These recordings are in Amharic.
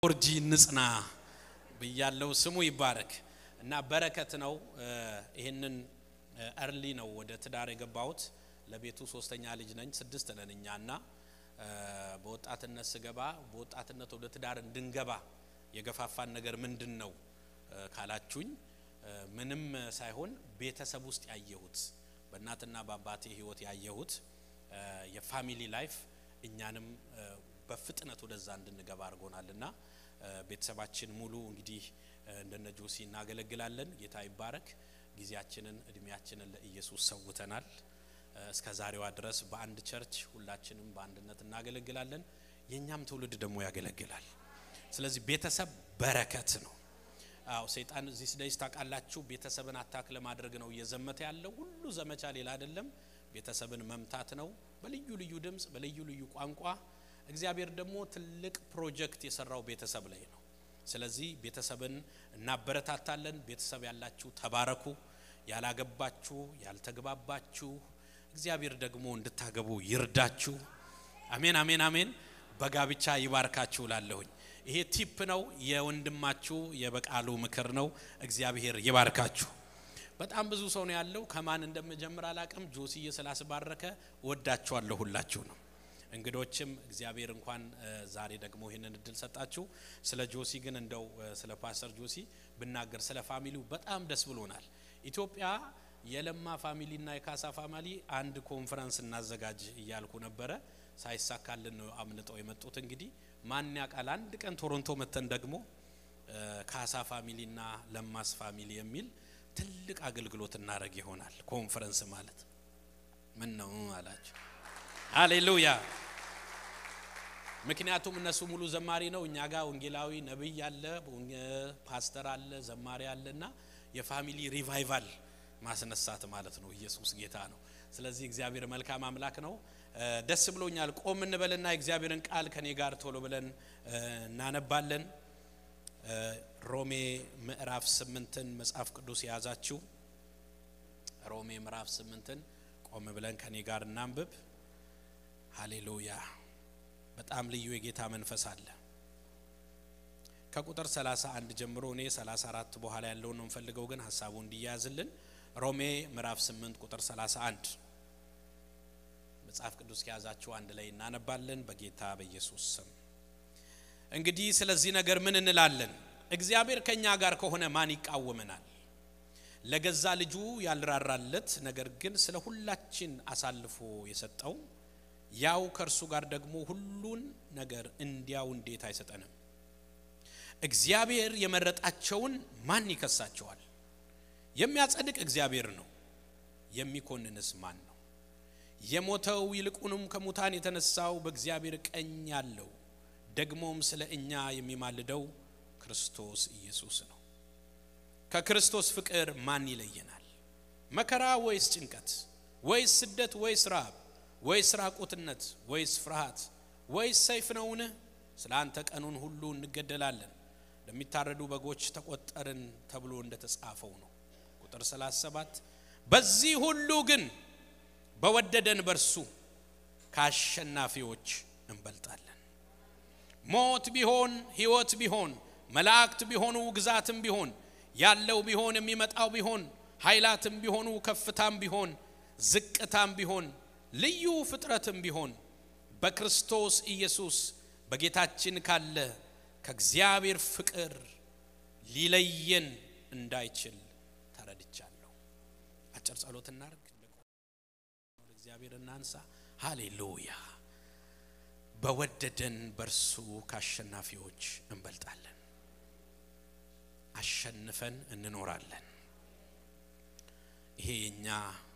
ኦርጂ ንጽና ብያለው። ስሙ ይባረክ እና በረከት ነው። ይህንን እርሊ ነው ወደ ትዳር የገባሁት። ለቤቱ ሶስተኛ ልጅ ነኝ። ስድስት ነን እኛ እና በወጣትነት ስገባ በወጣትነት ወደ ትዳር እንድንገባ የገፋፋን ነገር ምንድን ነው ካላችሁኝ፣ ምንም ሳይሆን ቤተሰብ ውስጥ ያየሁት በእናትና በአባቴ ሕይወት ያየሁት የፋሚሊ ላይፍ እኛንም በፍጥነት ወደዛ እንድንገባ አድርጎናል እና ቤተሰባችን ሙሉ እንግዲህ እንደነ ጆሲ እናገለግላለን። ጌታ ይባረክ። ጊዜያችንን እድሜያችንን ለኢየሱስ ሰውተናል። እስከ ዛሬዋ ድረስ በአንድ ቸርች ሁላችንም በአንድነት እናገለግላለን። የእኛም ትውልድ ደግሞ ያገለግላል። ስለዚህ ቤተሰብ በረከት ነው። አዎ ሰይጣን እዚህ ስደጅ ታውቃላችሁ፣ ቤተሰብን አታክ ለማድረግ ነው እየዘመተ ያለው። ሁሉ ዘመቻ ሌላ አይደለም፣ ቤተሰብን መምታት ነው በልዩ ልዩ ድምፅ፣ በልዩ ልዩ ቋንቋ። እግዚአብሔር ደግሞ ትልቅ ፕሮጀክት የሰራው ቤተሰብ ላይ ነው። ስለዚህ ቤተሰብን እናበረታታለን። ቤተሰብ ያላችሁ ተባረኩ። ያላገባችሁ፣ ያልተግባባችሁ እግዚአብሔር ደግሞ እንድታገቡ ይርዳችሁ። አሜን፣ አሜን፣ አሜን። በጋብቻ ይባርካችሁ ላለሁኝ ይሄ ቲፕ ነው። የወንድማችሁ የበቃሉ ምክር ነው። እግዚአብሔር ይባርካችሁ። በጣም ብዙ ሰው ነው ያለው። ከማን እንደምጀምር አላቅም። ጆሲዬ ስላስባረከ ወዳችኋለሁ ሁላችሁ ነው። እንግዶችም እግዚአብሔር እንኳን ዛሬ ደግሞ ይህንን እድል ሰጣችሁ። ስለ ጆሲ ግን እንደው ስለ ፓስተር ጆሲ ብናገር ስለ ፋሚሊው በጣም ደስ ብሎናል። ኢትዮጵያ የለማ ፋሚሊና የካሳ ፋሚሊ አንድ ኮንፈረንስ እናዘጋጅ እያልኩ ነበረ። ሳይሳካልን ነው አምልጠው የመጡት። እንግዲህ ማን ያውቃል አንድ ቀን ቶሮንቶ መተን ደግሞ ካሳ ፋሚሊና ለማስ ፋሚሊ የሚል ትልቅ አገልግሎት እናደረግ ይሆናል። ኮንፈረንስ ማለት ምን ነው አላቸው። ሃሌሉያ። ምክንያቱም እነሱ ሙሉ ዘማሪ ነው፣ እኛ ጋር ወንጌላዊ ነቢይ አለ፣ ፓስተር አለ፣ ዘማሪ አለ እና የፋሚሊ ሪቫይቫል ማስነሳት ማለት ነው። ኢየሱስ ጌታ ነው። ስለዚህ እግዚአብሔር መልካም አምላክ ነው። ደስ ብሎኛል። ቆም እንበልና የእግዚአብሔርን ቃል ከኔ ጋር ቶሎ ብለን እናነባለን። ሮሜ ምዕራፍ ስምንትን መጽሐፍ ቅዱስ የያዛችሁ ሮሜ ምዕራፍ ስምንትን ቆም ብለን ከኔ ጋር እናንብብ። ሃሌሉያ። በጣም ልዩ የጌታ መንፈስ አለ። ከቁጥር 31 ጀምሮ እኔ 34 በኋላ ያለውን ነው የምፈልገው፣ ግን ሀሳቡ እንዲያያዝልን ሮሜ ምዕራፍ 8 ቁጥር 31 መጽሐፍ ቅዱስ ከያዛችሁ አንድ ላይ እናነባለን። በጌታ በኢየሱስ ስም እንግዲህ ስለዚህ ነገር ምን እንላለን? እግዚአብሔር ከኛ ጋር ከሆነ ማን ይቃወመናል? ለገዛ ልጁ ያልራራለት ነገር ግን ስለ ሁላችን አሳልፎ የሰጠው ያው ከእርሱ ጋር ደግሞ ሁሉን ነገር እንዲያው እንዴት አይሰጠንም? እግዚአብሔር የመረጣቸውን ማን ይከሳቸዋል? የሚያጸድቅ እግዚአብሔር ነው። የሚኮንንስ ማን ነው? የሞተው ይልቁንም ከሙታን የተነሳው በእግዚአብሔር ቀኝ ያለው ደግሞም ስለ እኛ የሚማልደው ክርስቶስ ኢየሱስ ነው። ከክርስቶስ ፍቅር ማን ይለየናል? መከራ ወይስ ጭንቀት ወይስ ስደት ወይስ ረሃብ ወይስ ራቁትነት ወይስ ፍርሃት ወይስ ሰይፍ ነውን? ስለ አንተ ቀኑን ሁሉ እንገደላለን፣ ለሚታረዱ በጎች ተቆጠርን ተብሎ እንደተጻፈው ነው። ቁጥር 37 በዚህ ሁሉ ግን በወደደን በርሱ ከአሸናፊዎች እንበልጣለን። ሞት ቢሆን ሕይወት ቢሆን መላእክት ቢሆኑ ግዛትም ቢሆን ያለው ቢሆን የሚመጣው ቢሆን ኃይላትም ቢሆኑ ከፍታም ቢሆን ዝቅታም ቢሆን ልዩ ፍጥረትም ቢሆን በክርስቶስ ኢየሱስ በጌታችን ካለ ከእግዚአብሔር ፍቅር ሊለየን እንዳይችል ተረድቻለሁ። አጭር ጸሎት እናርግ። እግዚአብሔር እናንሳ። ሃሌሉያ። በወደደን በእርሱ ከአሸናፊዎች እንበልጣለን። አሸንፈን እንኖራለን። ይሄ የኛ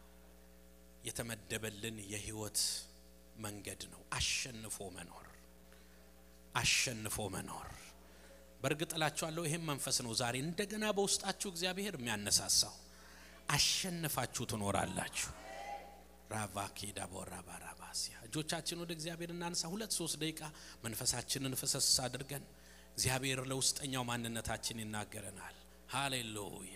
የተመደበልን የህይወት መንገድ ነው። አሸንፎ መኖር አሸንፎ መኖር። በእርግጥ እላችኋለሁ ይህም መንፈስ ነው ዛሬ እንደገና በውስጣችሁ እግዚአብሔር የሚያነሳሳው። አሸንፋችሁ ትኖራላችሁ። ራቫኬ ዳቦራ ባራባሲያ እጆቻችን ወደ እግዚአብሔር እናንሳ። ሁለት ሶስት ደቂቃ መንፈሳችንን ፍሰስ አድርገን እግዚአብሔር ለውስጠኛው ማንነታችን ይናገረናል። ሃሌሉያ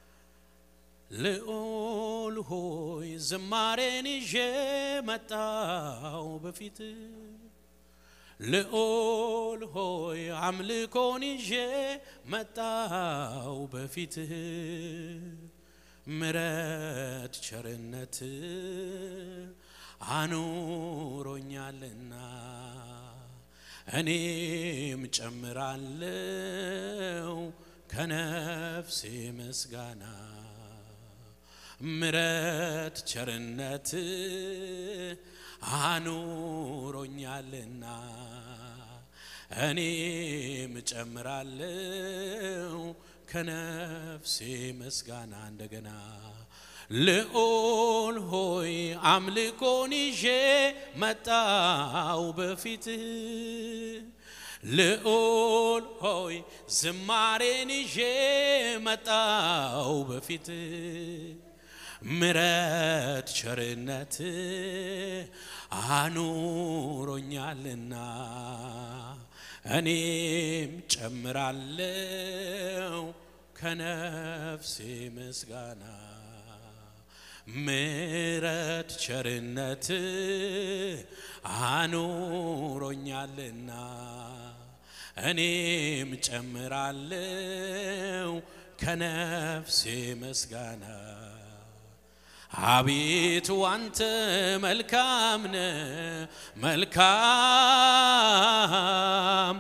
ልዑል ሆይ ዝማሬን ይዤ መጣው በፊት ልዑል ሆይ አምልኮን ይዤ መጣው በፊትህ ምረት ቸርነት አኑሮኛልና እኔም ጨምራለው ከነፍሴ ምስጋና ምረት ቸርነት አኑሮኛልና እኔም ጨምራለው ከነፍሴ ምስጋና እንደገና ልዑል ሆይ አምልኮን ይዤ መጣው በፊትህ ልዑል ሆይ ዝማሬን ይዤ መጣው በፊትህ ምረት ቸርነት አኑሮኛልና እኔም ጨምራለው ከነፍሴ ምስጋና ምረት ቸርነት አኑሮኛልና እኔም ጨምራለው ከነፍሴ ምስጋና አቤቱ አንተ መልካም ነ መልካም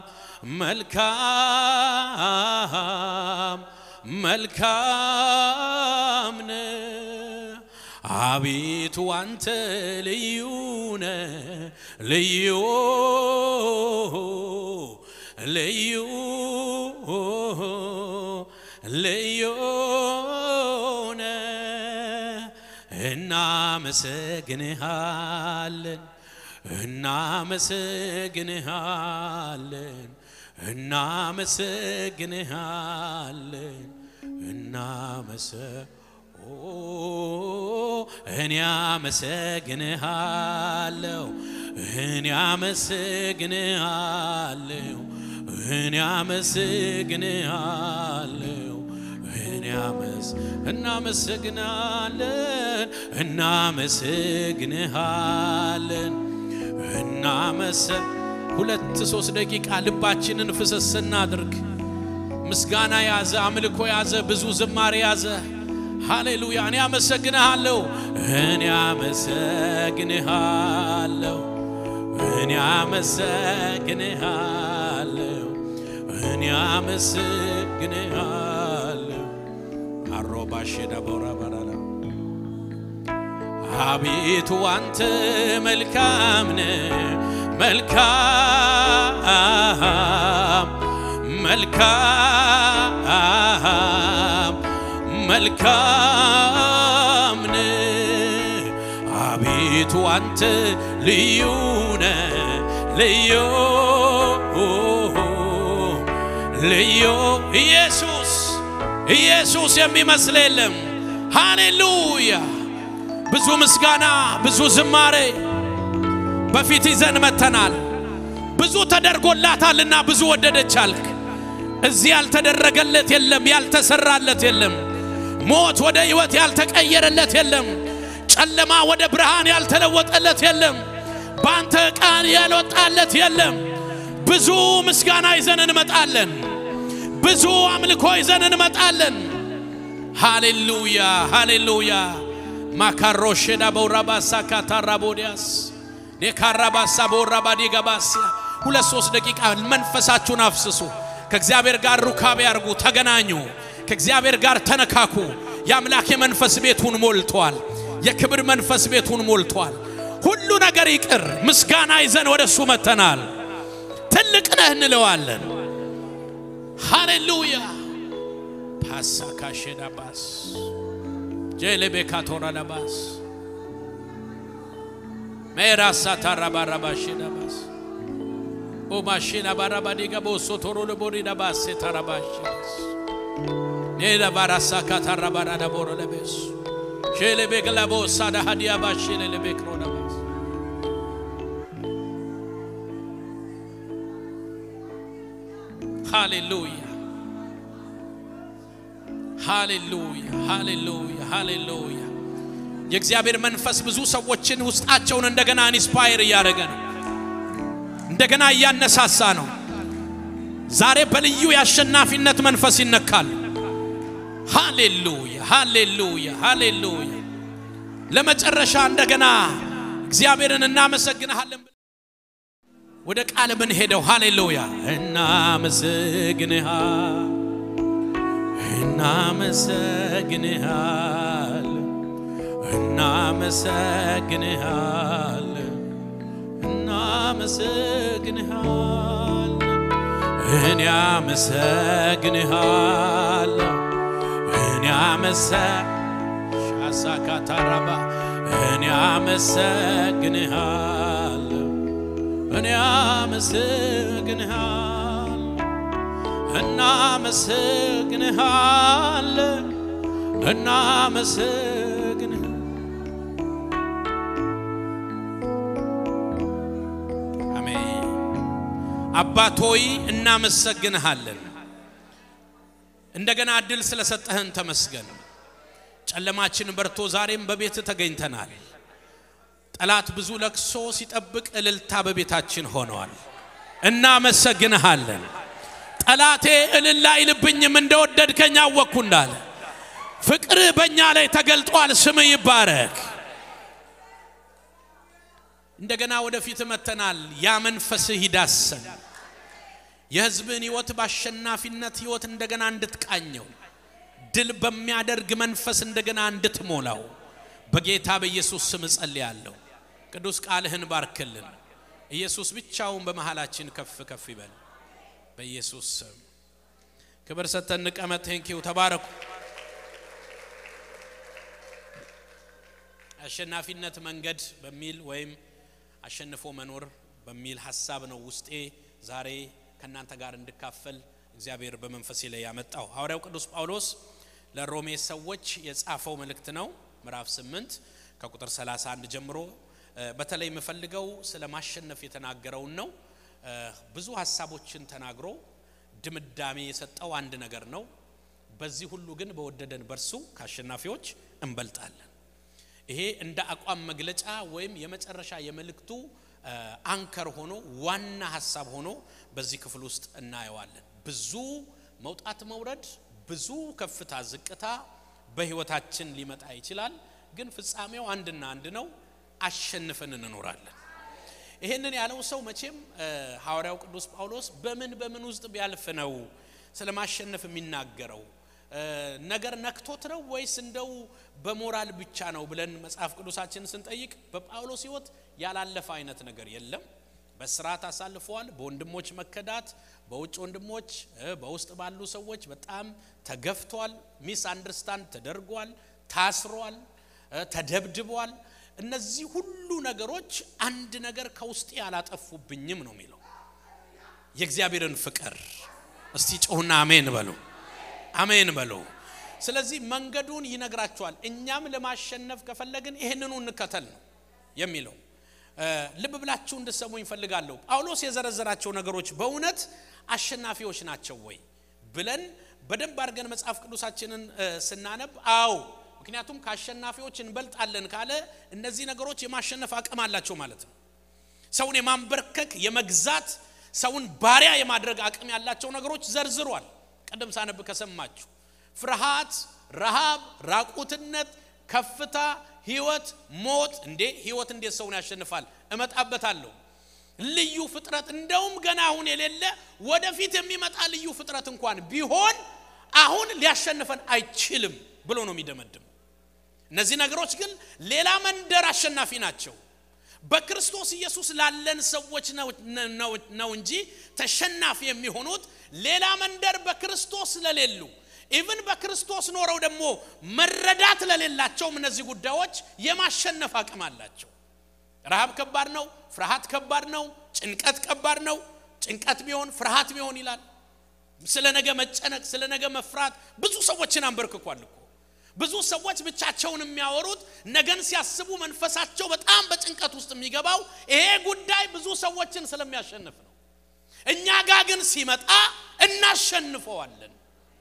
መልካም መልካም ነ አቤቱ አንተ ልዩ ነ ልዩ ልዩ ልዩ ነ እናመሰግንሃለን እናመሰግንሃለን እናመሰግንሃለን እናመሰ እኔ አመሰግንሃለሁ እኔ አመሰግንሃለሁ እኔ አመሰግንሃለሁ እኔ አመስ እናመሰግናለን እናመሰግንሃለን እናመሰ ሁለት ሶስት ደቂቃ ልባችንን ፍስስ እናድርግ። ምስጋና ያዘ፣ አምልኮ ያዘ፣ ብዙ ዝማሬ ያዘ። ሃሌሉያ! እኔ አመሰግንሃለሁ፣ እኔ አመሰግንሃለሁ፣ እኔ አመሰግንሃለሁ፣ እኔ አመሰግንሃለሁ። አሮባሽ ደቦራ ባራላ አቤቱ አንተ መልካም ነህ፣ መልካም መልካም መልካም ነህ። አቤቱ አንተ ልዩ ነህ፣ ልዩ ልዩ ኢየሱስ ኢየሱስ የሚመስል የለም። ሃሌሉያ ብዙ ምስጋና ብዙ ዝማሬ በፊት ይዘን መተናል። ብዙ ተደርጎላታልና ብዙ ወደደች አልክ። እዚህ ያልተደረገለት የለም፣ ያልተሰራለት የለም። ሞት ወደ ሕይወት ያልተቀየረለት የለም። ጨለማ ወደ ብርሃን ያልተለወጠለት የለም። በአንተ ቃል ያልወጣለት የለም። ብዙ ምስጋና ይዘን እንመጣለን። ብዙ አምልኮ ይዘን እንመጣለን። ሃሌሉያ ሃሌሉያ ማካሮሼዳ በውራባሳ ካታራቦዲያስ ዴካራባሳ በውራባዲ ገባስያ ሁለት ሶስት ደቂቃ መንፈሳችሁን አፍስሱ። ከእግዚአብሔር ጋር ሩካቤ ያርጉ፣ ተገናኙ። ከእግዚአብሔር ጋር ተነካኩ። የአምላክ የመንፈስ ቤቱን ሞልቷል። የክብር መንፈስ ቤቱን ሞልቷል። ሁሉ ነገር ይቅር። ምስጋና ይዘን ወደ እሱ መተናል። ትልቅ ነህ እንለዋለን። ሃሌሉያ ፓሳካሼዳባስ ጄሌቤካቶራዳባስ ሜራሳ ታራባራባሼዳባስ ኦማሼና ባራባዲጋ ቦሶቶሮ ለቦሪዳባሴ ታራባሼዳስ ኔዳ ባራሳ ካታራባራዳ ቦረለቤስ ሼሌቤግላቦሳ ዳሃዲያ ባሼሌሌቤክሮዳባስ ሃሌሉያ ሃሌሉያ ሃሌሉያ ሃሌሉያ። የእግዚአብሔር መንፈስ ብዙ ሰዎችን ውስጣቸውን እንደገና ኢንስፓየር እያደረገ ነው። እንደገና እያነሳሳ ነው። ዛሬ በልዩ የአሸናፊነት መንፈስ ይነካል። ሃሌሉያ ሃሌሉያ ሃሌሉያ። ለመጨረሻ እንደገና እግዚአብሔርን እናመሰግንሃለን። ወደ ቃል ምን ሄደው ሃሌሉያ እናመሰግንሃ እናመሰግንሃል እናመሰግንሃል እናመሰግንሃል እኔ አመሰግንሃል እኔ አመሰ ሻሳካታራባ እኔ አመሰግንሃል እኔ አመሰግንሃል እናመሰግንሃል እናመሰግንህ አሜን። አባት ሆይ እናመሰግንሃለን። እንደገና እድል ስለሰጠህን ተመስገን። ጨለማችን በርቶ ዛሬም በቤት ተገኝተናል። ጠላት ብዙ ለቅሶ ሲጠብቅ እልልታ በቤታችን ሆነዋል። እናመሰግንሃለን። ጠላቴ እልል አይልብኝም እንደወደድከኝ አወቅኩ እንዳለ ፍቅርህ በእኛ ላይ ተገልጧል። ስምህ ይባረክ። እንደገና ወደፊት መተናል። ያ መንፈስህ ይዳሰን። የሕዝብህን ሕይወት በአሸናፊነት ሕይወት እንደገና እንድትቃኘው ድል በሚያደርግ መንፈስ እንደገና እንድትሞላው በጌታ በኢየሱስ ስም እጸልያለሁ። ቅዱስ ቃልህን ባርክልን። ኢየሱስ ብቻውን በመሃላችን ከፍ ከፍ ይበል። በኢየሱስ ስም ክብር ሰጥተን እንቀመጥ። ቴንኪው ተባረኩ። አሸናፊነት መንገድ በሚል ወይም አሸንፎ መኖር በሚል ሀሳብ ነው ውስጤ ዛሬ ከእናንተ ጋር እንድካፈል እግዚአብሔር በመንፈሴ ላይ ያመጣው። ሐዋርያው ቅዱስ ጳውሎስ ለሮሜ ሰዎች የጻፈው መልእክት ነው። ምዕራፍ 8 ከቁጥር 31 ጀምሮ በተለይ የምፈልገው ስለ ማሸነፍ የተናገረውን ነው። ብዙ ሀሳቦችን ተናግሮ ድምዳሜ የሰጠው አንድ ነገር ነው። በዚህ ሁሉ ግን በወደደን በርሱ ከአሸናፊዎች እንበልጣለን። ይሄ እንደ አቋም መግለጫ ወይም የመጨረሻ የመልእክቱ አንከር ሆኖ ዋና ሀሳብ ሆኖ በዚህ ክፍል ውስጥ እናየዋለን። ብዙ መውጣት መውረድ፣ ብዙ ከፍታ ዝቅታ በህይወታችን ሊመጣ ይችላል። ግን ፍጻሜው አንድና አንድ ነው፣ አሸንፈን እንኖራለን። ይሄንን ያለው ሰው መቼም ሐዋርያው ቅዱስ ጳውሎስ በምን በምን ውስጥ ቢያልፍ ነው ስለ ማሸነፍ የሚናገረው? ነገር ነክቶት ነው ወይስ እንደው በሞራል ብቻ ነው ብለን መጽሐፍ ቅዱሳችንን ስንጠይቅ በጳውሎስ ሕይወት ያላለፈ አይነት ነገር የለም። በስርዓት አሳልፈዋል። በወንድሞች መከዳት፣ በውጭ ወንድሞች፣ በውስጥ ባሉ ሰዎች በጣም ተገፍቷል። ሚስ አንደርስታንድ ተደርጓል፣ ታስሯል፣ ተደብድቧል። እነዚህ ሁሉ ነገሮች አንድ ነገር ከውስጤ አላጠፉብኝም ነው የሚለው የእግዚአብሔርን ፍቅር። እስቲ ጮሁና አሜን በሉ አሜን በሉ። ስለዚህ መንገዱን ይነግራቸዋል። እኛም ለማሸነፍ ከፈለግን ይህንኑ እንከተል ነው የሚለው። ልብ ብላችሁ እንድሰሙ ይፈልጋለሁ። ጳውሎስ የዘረዘራቸው ነገሮች በእውነት አሸናፊዎች ናቸው ወይ ብለን በደንብ አድርገን መጽሐፍ ቅዱሳችንን ስናነብ፣ አዎ፣ ምክንያቱም ከአሸናፊዎች እንበልጣለን ካለ እነዚህ ነገሮች የማሸነፍ አቅም አላቸው ማለት ነው። ሰውን የማንበርከክ የመግዛት፣ ሰውን ባሪያ የማድረግ አቅም ያላቸው ነገሮች ዘርዝሯል። ቀደም ሳነብ ከሰማችሁ ፍርሃት፣ ረሃብ፣ ራቁትነት፣ ከፍታ፣ ህይወት፣ ሞት። እንዴ ህይወት እንዴት ሰውን ያሸንፋል? እመጣበታለሁ። ልዩ ፍጥረት እንደውም ገና አሁን የሌለ ወደፊት የሚመጣ ልዩ ፍጥረት እንኳን ቢሆን አሁን ሊያሸንፈን አይችልም ብሎ ነው የሚደመድም። እነዚህ ነገሮች ግን ሌላ መንደር አሸናፊ ናቸው። በክርስቶስ ኢየሱስ ላለን ሰዎች ነው እንጂ ተሸናፊ የሚሆኑት ሌላ መንደር በክርስቶስ ለሌሉ ኢቭን በክርስቶስ ኖረው ደግሞ መረዳት ለሌላቸውም እነዚህ ጉዳዮች የማሸነፍ አቅም አላቸው። ረሃብ ከባድ ነው። ፍርሃት ከባድ ነው። ጭንቀት ከባድ ነው። ጭንቀት ቢሆን ፍርሃት ቢሆን ይላል። ስለ ነገ መጨነቅ፣ ስለ ነገ መፍራት ብዙ ሰዎችን አንበርክኳል እኮ። ብዙ ሰዎች ብቻቸውን የሚያወሩት ነገን ሲያስቡ መንፈሳቸው በጣም በጭንቀት ውስጥ የሚገባው ይሄ ጉዳይ ብዙ ሰዎችን ስለሚያሸንፍ ነው። እኛ ጋር ግን ሲመጣ እናሸንፈዋለን።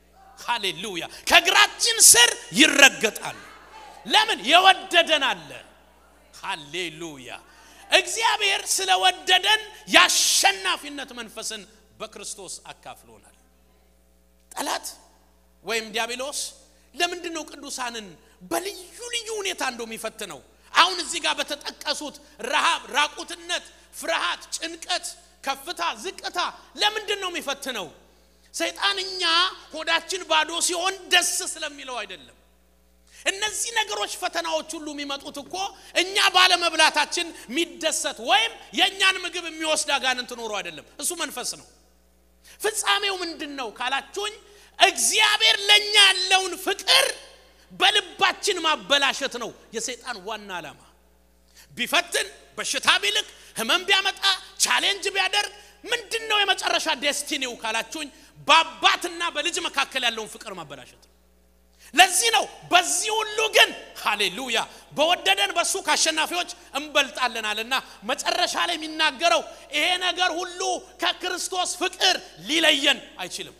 ሃሌሉያ! ከእግራችን ስር ይረገጣል። ለምን? የወደደን አለ። ሃሌሉያ! እግዚአብሔር ስለወደደን የአሸናፊነት መንፈስን በክርስቶስ አካፍሎናል። ጠላት ወይም ዲያብሎስ ለምንድን ነው ቅዱሳንን በልዩ ልዩ ሁኔታ እንደው የሚፈትነው? አሁን እዚህ ጋር በተጠቀሱት ረሃብ፣ ራቁትነት፣ ፍርሃት፣ ጭንቀት፣ ከፍታ፣ ዝቅታ ለምንድን ነው የሚፈትነው? ሰይጣን እኛ ሆዳችን ባዶ ሲሆን ደስ ስለሚለው አይደለም። እነዚህ ነገሮች ፈተናዎች ሁሉ የሚመጡት እኮ እኛ ባለመብላታችን የሚደሰት ወይም የእኛን ምግብ የሚወስድ አጋንንት ኖሮ አይደለም። እሱ መንፈስ ነው። ፍጻሜው ምንድን ነው ካላችሁኝ፣ እግዚአብሔር ለእኛ ያለውን ፍቅር በልባችን ማበላሸት ነው የሰይጣን ዋና ዓላማ። ቢፈትን፣ በሽታ ቢልክ፣ ህመም ቢያመጣ፣ ቻሌንጅ ቢያደርግ ምንድን ነው የመጨረሻ ዴስቲኒው ካላችሁኝ፣ በአባትና በልጅ መካከል ያለውን ፍቅር ማበላሸት ነው። ለዚህ ነው በዚህ ሁሉ ግን ሃሌሉያ በወደደን በሱ ከአሸናፊዎች እንበልጣለናልና መጨረሻ ላይ የሚናገረው ይሄ ነገር ሁሉ ከክርስቶስ ፍቅር ሊለየን አይችልም።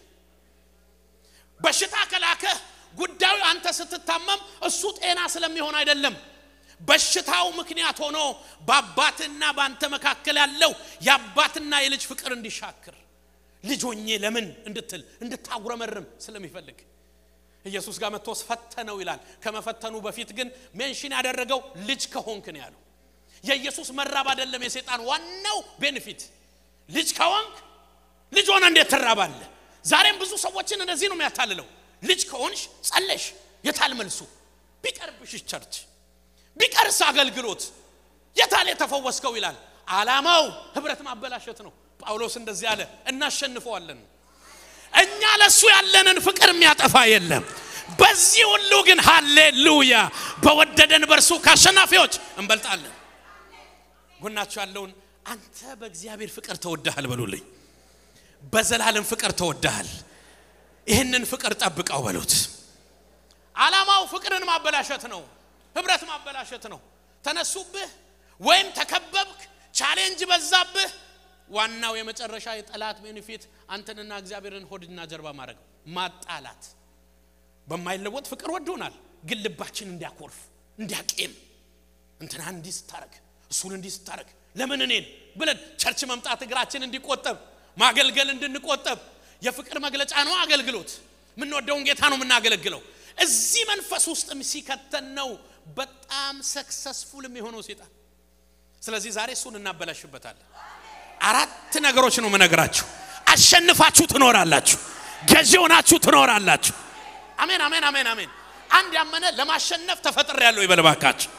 በሽታ ከላከህ ጉዳዩ አንተ ስትታመም እሱ ጤና ስለሚሆን አይደለም። በሽታው ምክንያት ሆኖ በአባትና በአንተ መካከል ያለው የአባትና የልጅ ፍቅር እንዲሻክር ልጆኜ ለምን እንድትል እንድታጉረመርም ስለሚፈልግ ኢየሱስ ጋር መጥቶ ፈተነው ይላል። ከመፈተኑ በፊት ግን ሜንሽን ያደረገው ልጅ ከሆንክ ነው ያለው። የኢየሱስ መራብ አይደለም የሰይጣን ዋናው ቤኔፊት። ልጅ ከሆንክ ልጅ ሆነ እንዴት ትራባለህ? ዛሬም ብዙ ሰዎችን እንደዚህ ነው የሚያታልለው። ልጅ ከሆንሽ ጸለሽ፣ የታል መልሱ? ቢቀርብሽ ቸርች፣ ቢቀርስ አገልግሎት፣ የታል የተፈወስከው ይላል። ዓላማው ህብረት ማበላሸት ነው። ጳውሎስ እንደዚህ አለ፣ እናሸንፈዋለን። እኛ ለሱ ያለንን ፍቅር የሚያጠፋ የለም። በዚህ ሁሉ ግን ሃሌሉያ በወደደን በእርሱ ከአሸናፊዎች እንበልጣለን። ጎናችሁ ያለውን አንተ በእግዚአብሔር ፍቅር ተወዳሃል በሉልኝ። በዘላለም ፍቅር ተወዳሃል። ይህንን ፍቅር ጠብቀው በሉት። ዓላማው ፍቅርን ማበላሸት ነው፣ ህብረት ማበላሸት ነው። ተነሱብህ ወይም ተከበብክ፣ ቻሌንጅ በዛብህ ዋናው የመጨረሻ የጠላት ቤኔፊት አንተንና እግዚአብሔርን ሆድና ጀርባ ማድረግ ማጣላት። በማይለወጥ ፍቅር ወዶናል፣ ግን ልባችን እንዲያኮርፍ እንዲያቄም እንትና እንዲህ ስታረግ እሱን እንዲህ ስታረግ ለምን እኔን ብለን ቸርች መምጣት እግራችን እንዲቆጠብ ማገልገል እንድንቆጠብ የፍቅር መግለጫ ነው አገልግሎት። የምንወደውን ጌታ ነው የምናገለግለው። እዚህ መንፈስ ውስጥም ሲከተን ነው በጣም ሰክሰስፉል የሚሆነው ሴጣን። ስለዚህ ዛሬ እሱን እናበላሽበታለን። አራት ነገሮች ነው የምነግራችሁ። አሸንፋችሁ ትኖራላችሁ፣ ገዢ ሆናችሁ ትኖራላችሁ። አሜን፣ አሜን፣ አሜን፣ አሜን። አንድ ያመነ ለማሸነፍ ተፈጥሬ ያለው ይበልባካችሁ።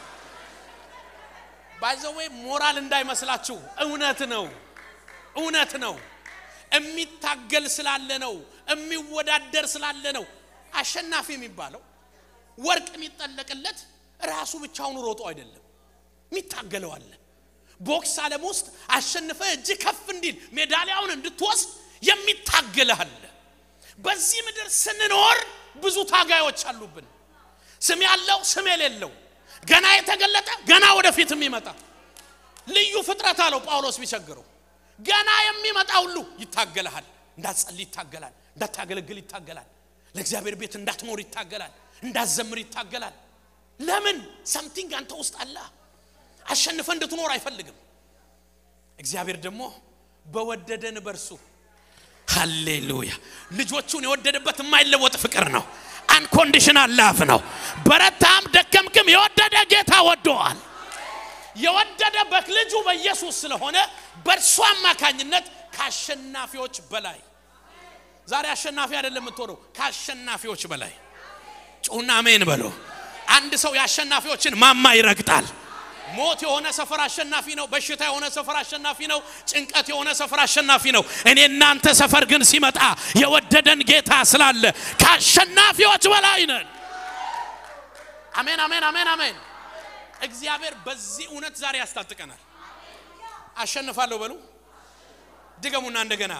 ባይዘዌ ሞራል እንዳይመስላችሁ፣ እውነት ነው፣ እውነት ነው። የሚታገል ስላለ ነው፣ የሚወዳደር ስላለ ነው። አሸናፊ የሚባለው ወርቅ የሚጠለቅለት ራሱ ብቻውን ሮጦ አይደለም፣ የሚታገለው አለ። ቦክስ ዓለም ውስጥ አሸንፈ እጅ ከፍ እንዲል ሜዳሊያውን እንድትወስድ የሚታገልህ አለ። በዚህ ምድር ስንኖር ብዙ ታጋዮች አሉብን። ስም ያለው ስም የሌለው ገና የተገለጠ ገና ወደፊት የሚመጣ ልዩ ፍጥረት አለው ጳውሎስ ቢቸግረው ገና የሚመጣ ሁሉ ይታገልሃል። እንዳትጸልይ ይታገላል፣ እንዳታገለግል ይታገላል፣ ለእግዚአብሔር ቤት እንዳትኖር ይታገላል፣ እንዳትዘምር ይታገላል። ለምን ሰምቲንግ አንተ ውስጥ አለ። አሸንፈ እንድትኖር አይፈልግም። እግዚአብሔር ደግሞ በወደደን በርሱ ሃሌሉያ ልጆቹን የወደደበት የማይለወጥ ፍቅር ነው። አንኮንዲሽናል ላፍ ነው። በረታም ደከምክም የወደደ ጌታ ወዶዋል። የወደደ በልጁ በኢየሱስ ስለሆነ በእርሱ አማካኝነት ከአሸናፊዎች በላይ ዛሬ አሸናፊ አይደለም የምትሆነው፣ ከአሸናፊዎች በላይ ጩና አሜን በሎ። አንድ ሰው የአሸናፊዎችን ማማ ይረግጣል። ሞት የሆነ ሰፈር አሸናፊ ነው። በሽታ የሆነ ሰፈር አሸናፊ ነው። ጭንቀት የሆነ ሰፈር አሸናፊ ነው። እኔ እናንተ ሰፈር ግን ሲመጣ የወደደን ጌታ ስላለ ከአሸናፊዎች በላይ ነን። አሜን፣ አሜን፣ አሜን፣ አሜን። እግዚአብሔር በዚህ እውነት ዛሬ ያስታጥቀናል። አሸንፋለሁ በሉ፣ ድገሙና እንደገና።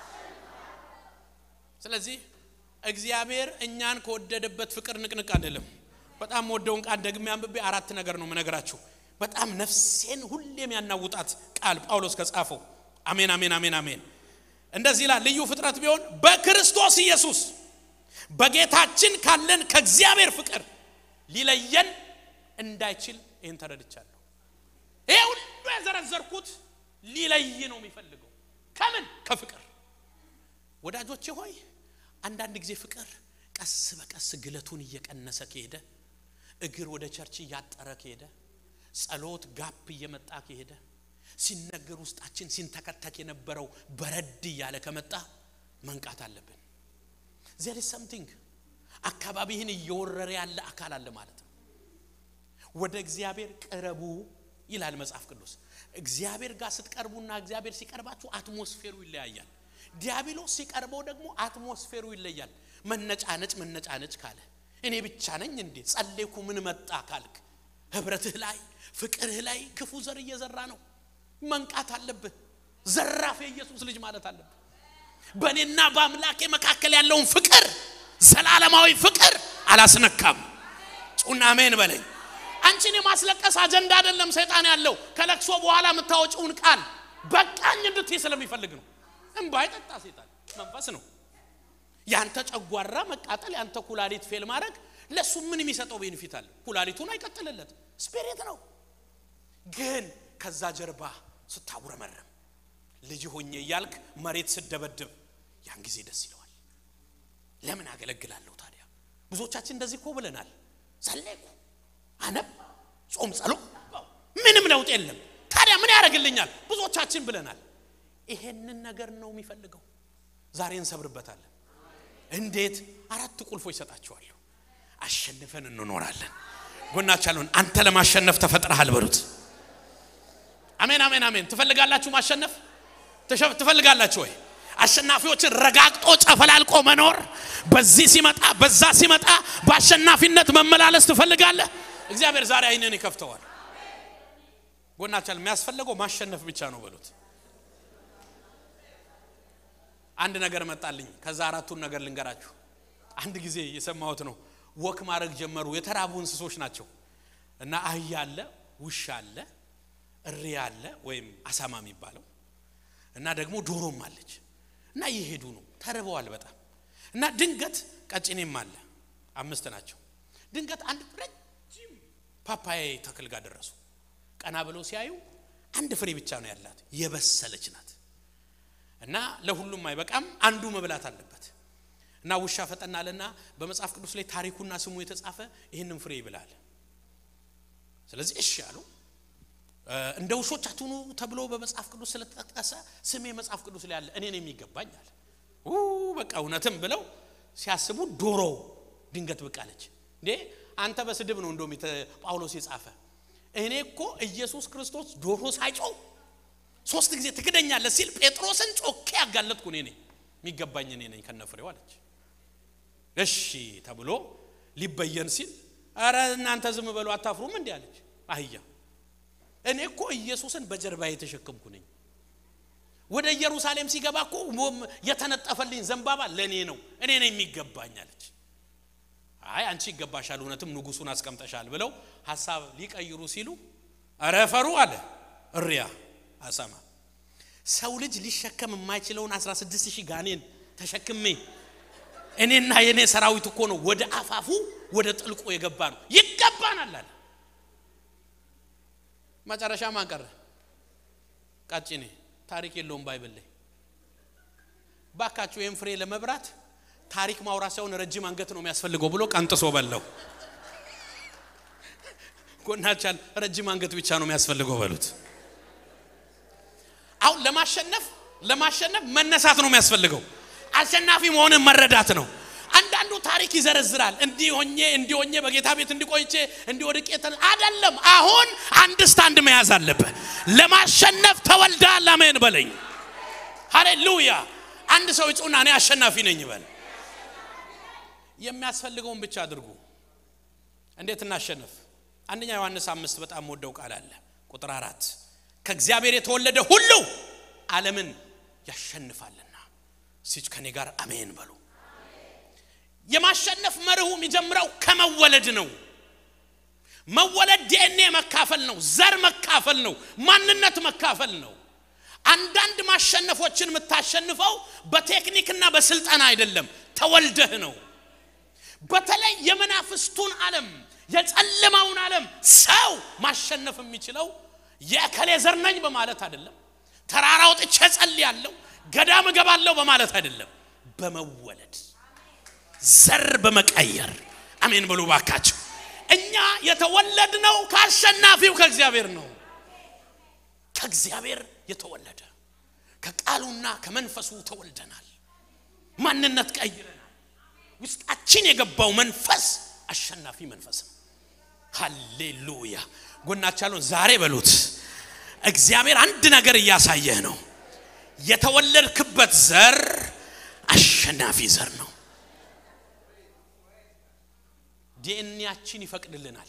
ስለዚህ እግዚአብሔር እኛን ከወደደበት ፍቅር ንቅንቅ አይደለም። በጣም ወደውን ቃል ደግሜ አንብቤ አራት ነገር ነው የምነግራችሁ። በጣም ነፍሴን ሁሌም ያናውጣት ቃል ጳውሎስ ከጻፈው። አሜን አሜን አሜን አሜን። እንደዚህ ይላል፣ ልዩ ፍጥረት ቢሆን በክርስቶስ ኢየሱስ በጌታችን ካለን ከእግዚአብሔር ፍቅር ሊለየን እንዳይችል ይህን ተረድቻለሁ። ይሄ ሁሉ የዘረዘርኩት ሊለይ ነው የሚፈልገው ከምን ከፍቅር ወዳጆቼ ሆይ አንዳንድ ጊዜ ፍቅር ቀስ በቀስ ግለቱን እየቀነሰ ከሄደ እግር ወደ ቸርች እያጠረ ከሄደ ጸሎት ጋፕ እየመጣ ከሄደ ሲነገር ውስጣችን ሲንተከተክ የነበረው በረድ እያለ ከመጣ መንቃት አለብን ዜር ሰምቲንግ አካባቢህን እየወረረ ያለ አካል አለ ማለት ነው ወደ እግዚአብሔር ቅረቡ ይላል መጽሐፍ ቅዱስ እግዚአብሔር ጋር ስትቀርቡና እግዚአብሔር ሲቀርባችሁ አትሞስፌሩ ይለያያል ዲያብሎስ ሲቀርበው ደግሞ አትሞስፌሩ ይለያል መነጫነጭ መነጫነጭ ካለ እኔ ብቻ ነኝ እንዴ ጸሌኩ ምን መጣ ካልክ ህብረትህ ላይ ፍቅርህ ላይ ክፉ ዘር እየዘራ ነው መንቃት አለብህ ዘራፍ የኢየሱስ ልጅ ማለት አለብህ በእኔና በአምላኬ መካከል ያለውን ፍቅር ዘላለማዊ ፍቅር አላስነካም ጩና አሜን በለኝ አንቺን የማስለቀስ አጀንዳ አይደለም ሰይጣን ያለው ከለቅሶ በኋላ የምታወጪውን ቃል በቃኝ እንድትይ ስለሚፈልግ ነው እንባ አይጠጣ ሰይጣን መንፈስ ነው ያንተ ጨጓራ መቃጠል ያንተ ኩላሊት ፌል ማድረግ ለሱ ምን የሚሰጠው ቤኒፊት አለ ኩላሊቱን አይቀጥልለት ስፒሪት ነው ግን ከዛ ጀርባ ስታጉረመረም ልጅ ሆኜ እያልክ መሬት ስደበድብ ያን ጊዜ ደስ ይለዋል ለምን አገለግላለሁ ታዲያ ብዙዎቻችን እንደዚህ እኮ ብለናል ጸለይኩ አነብ ጾም ጸሎ ምንም ለውጥ የለም ታዲያ ምን ያደርግልኛል ብዙዎቻችን ብለናል ይሄንን ነገር ነው የሚፈልገው ዛሬ እንሰብርበታለን እንዴት አራት ቁልፎች ይሰጣቸዋለሁ አሸንፈን እንኖራለን ጎናቻለሁን አንተ ለማሸነፍ ተፈጥረሃል በሉት አሜን አሜን አሜን ትፈልጋላችሁ ማሸነፍ ትፈልጋላችሁ ወይ አሸናፊዎችን ረጋግጦ ጨፈላልቆ መኖር በዚህ ሲመጣ በዛ ሲመጣ በአሸናፊነት መመላለስ ትፈልጋለህ እግዚአብሔር ዛሬ አይንን ይከፍተዋል ጎናቻል የሚያስፈልገው ማሸነፍ ብቻ ነው በሉት አንድ ነገር መጣልኝ ከዛ አራቱን ነገር ልንገራችሁ አንድ ጊዜ የሰማሁት ነው ወክ ማድረግ ጀመሩ የተራቡ እንስሶች ናቸው እና አህያ አለ ውሻ አለ እሪያ አለ ወይም አሳማ የሚባለው እና ደግሞ ዶሮም አለች እና እየሄዱ ነው ተርበዋል በጣም እና ድንገት ቀጭኔም አለ አምስት ናቸው ድንገት አንድ ረጅም ፓፓያ ተክል ጋር ደረሱ ቀና ብለው ሲያዩ አንድ ፍሬ ብቻ ነው ያላት የበሰለች ናት እና ለሁሉም አይበቃም አንዱ መብላት አለበት እና ውሻ ፈጠናለና በመጽሐፍ ቅዱስ ላይ ታሪኩና ስሙ የተጻፈ ይህንን ፍሬ ይብላል ስለዚህ እሺ አሉ እንደ ውሾች አትሁኑ ተብሎ በመጽሐፍ ቅዱስ ስለተጠቀሰ ስሜ መጽሐፍ ቅዱስ ላይ አለ እኔን የሚገባኝ አለ በቃ እውነትም ብለው ሲያስቡ ዶሮ ድንገት ብቅ አለች እንዴ አንተ በስድብ ነው እንደም ጳውሎስ የጻፈ እኔ እኮ ኢየሱስ ክርስቶስ ዶሮ ሳይጮው ሶስት ጊዜ ትክደኛለህ ሲል ጴጥሮስን ጮኬ ያጋለጥኩ እኔ ነኝ የሚገባኝ እኔ ነኝ ከነፍሬው አለች እሺ ተብሎ ሊበየን ሲል አረ እናንተ ዝም በሉ አታፍሩም እንዲህ አለች አህያ እኔ እኮ ኢየሱስን በጀርባ የተሸከምኩ ነኝ ወደ ኢየሩሳሌም ሲገባ እኮ የተነጠፈልኝ ዘንባባ ለእኔ ነው እኔ ነው የሚገባኝ አለች አይ አንቺ ይገባሻል እውነትም ንጉሱን አስቀምጠሻል ብለው ሀሳብ ሊቀይሩ ሲሉ ረፈሩ አለ እሪያ አሳማ ሰው ልጅ ሊሸከም የማይችለውን 16 ሺህ ጋኔን ተሸክሜ እኔና የእኔ ሰራዊት እኮ ነው ወደ አፋፉ ወደ ጥልቁ የገባ ነው ይገባናል አለ መጨረሻ ማን ቀረ ቃጭኔ ታሪክ የለውም ባይብል ላይ ባካችሁ ይህም ፍሬ ለመብራት ታሪክ ማውራት ሳይሆን ረጅም አንገት ነው የሚያስፈልገው ብሎ ቀንጥሶ በለው ጎናቻል ረጅም አንገት ብቻ ነው የሚያስፈልገው በሉት አሁን ለማሸነፍ ለማሸነፍ መነሳት ነው የሚያስፈልገው አሸናፊ መሆንን መረዳት ነው አንዳንዱ ታሪክ ይዘረዝራል እንዲህ ሆኜ እንዲህ ሆኜ በጌታ ቤት እንዲቆይቼ እንዲወድቄ አይደለም አሁን አንድ ስታንድ መያዝ አለብህ ለማሸነፍ ተወልዳል አሜን በለኝ ሃሌሉያ አንድ ሰው ይጹና እኔ አሸናፊ ነኝ በል የሚያስፈልገውን ብቻ አድርጉ እንዴት እናሸንፍ አንደኛ ዮሐንስ አምስት በጣም ወደው ቃል አለ ቁጥር አራት ከእግዚአብሔር የተወለደ ሁሉ ዓለምን ያሸንፋልና ሲች ከኔ ጋር አሜን በሉ የማሸነፍ መርሁ የሚጀምረው ከመወለድ ነው መወለድ ዲኤንኤ መካፈል ነው ዘር መካፈል ነው ማንነት መካፈል ነው አንዳንድ ማሸነፎችን የምታሸንፈው በቴክኒክና በስልጠና አይደለም ተወልደህ ነው በተለይ የመናፍስቱን ዓለም የጨለማውን ዓለም ሰው ማሸነፍ የሚችለው የእከሌ ዘር ነኝ በማለት አይደለም። ተራራ ወጥቼ ጸልያለሁ፣ ገዳም እገባለሁ በማለት አይደለም። በመወለድ ዘር በመቀየር አሜን በሉ ባካቸው። እኛ የተወለድነው ከአሸናፊው ከእግዚአብሔር ነው። ከእግዚአብሔር የተወለደ ከቃሉና ከመንፈሱ ተወልደናል። ማንነት ቀይረናል። ውስጣችን የገባው መንፈስ አሸናፊ መንፈስ ነው። ሃሌሉያ! ጎናች ያለውን ዛሬ በሉት። እግዚአብሔር አንድ ነገር እያሳየህ ነው። የተወለድክበት ዘር አሸናፊ ዘር ነው። ዲኤንኤያችን ይፈቅድልናል።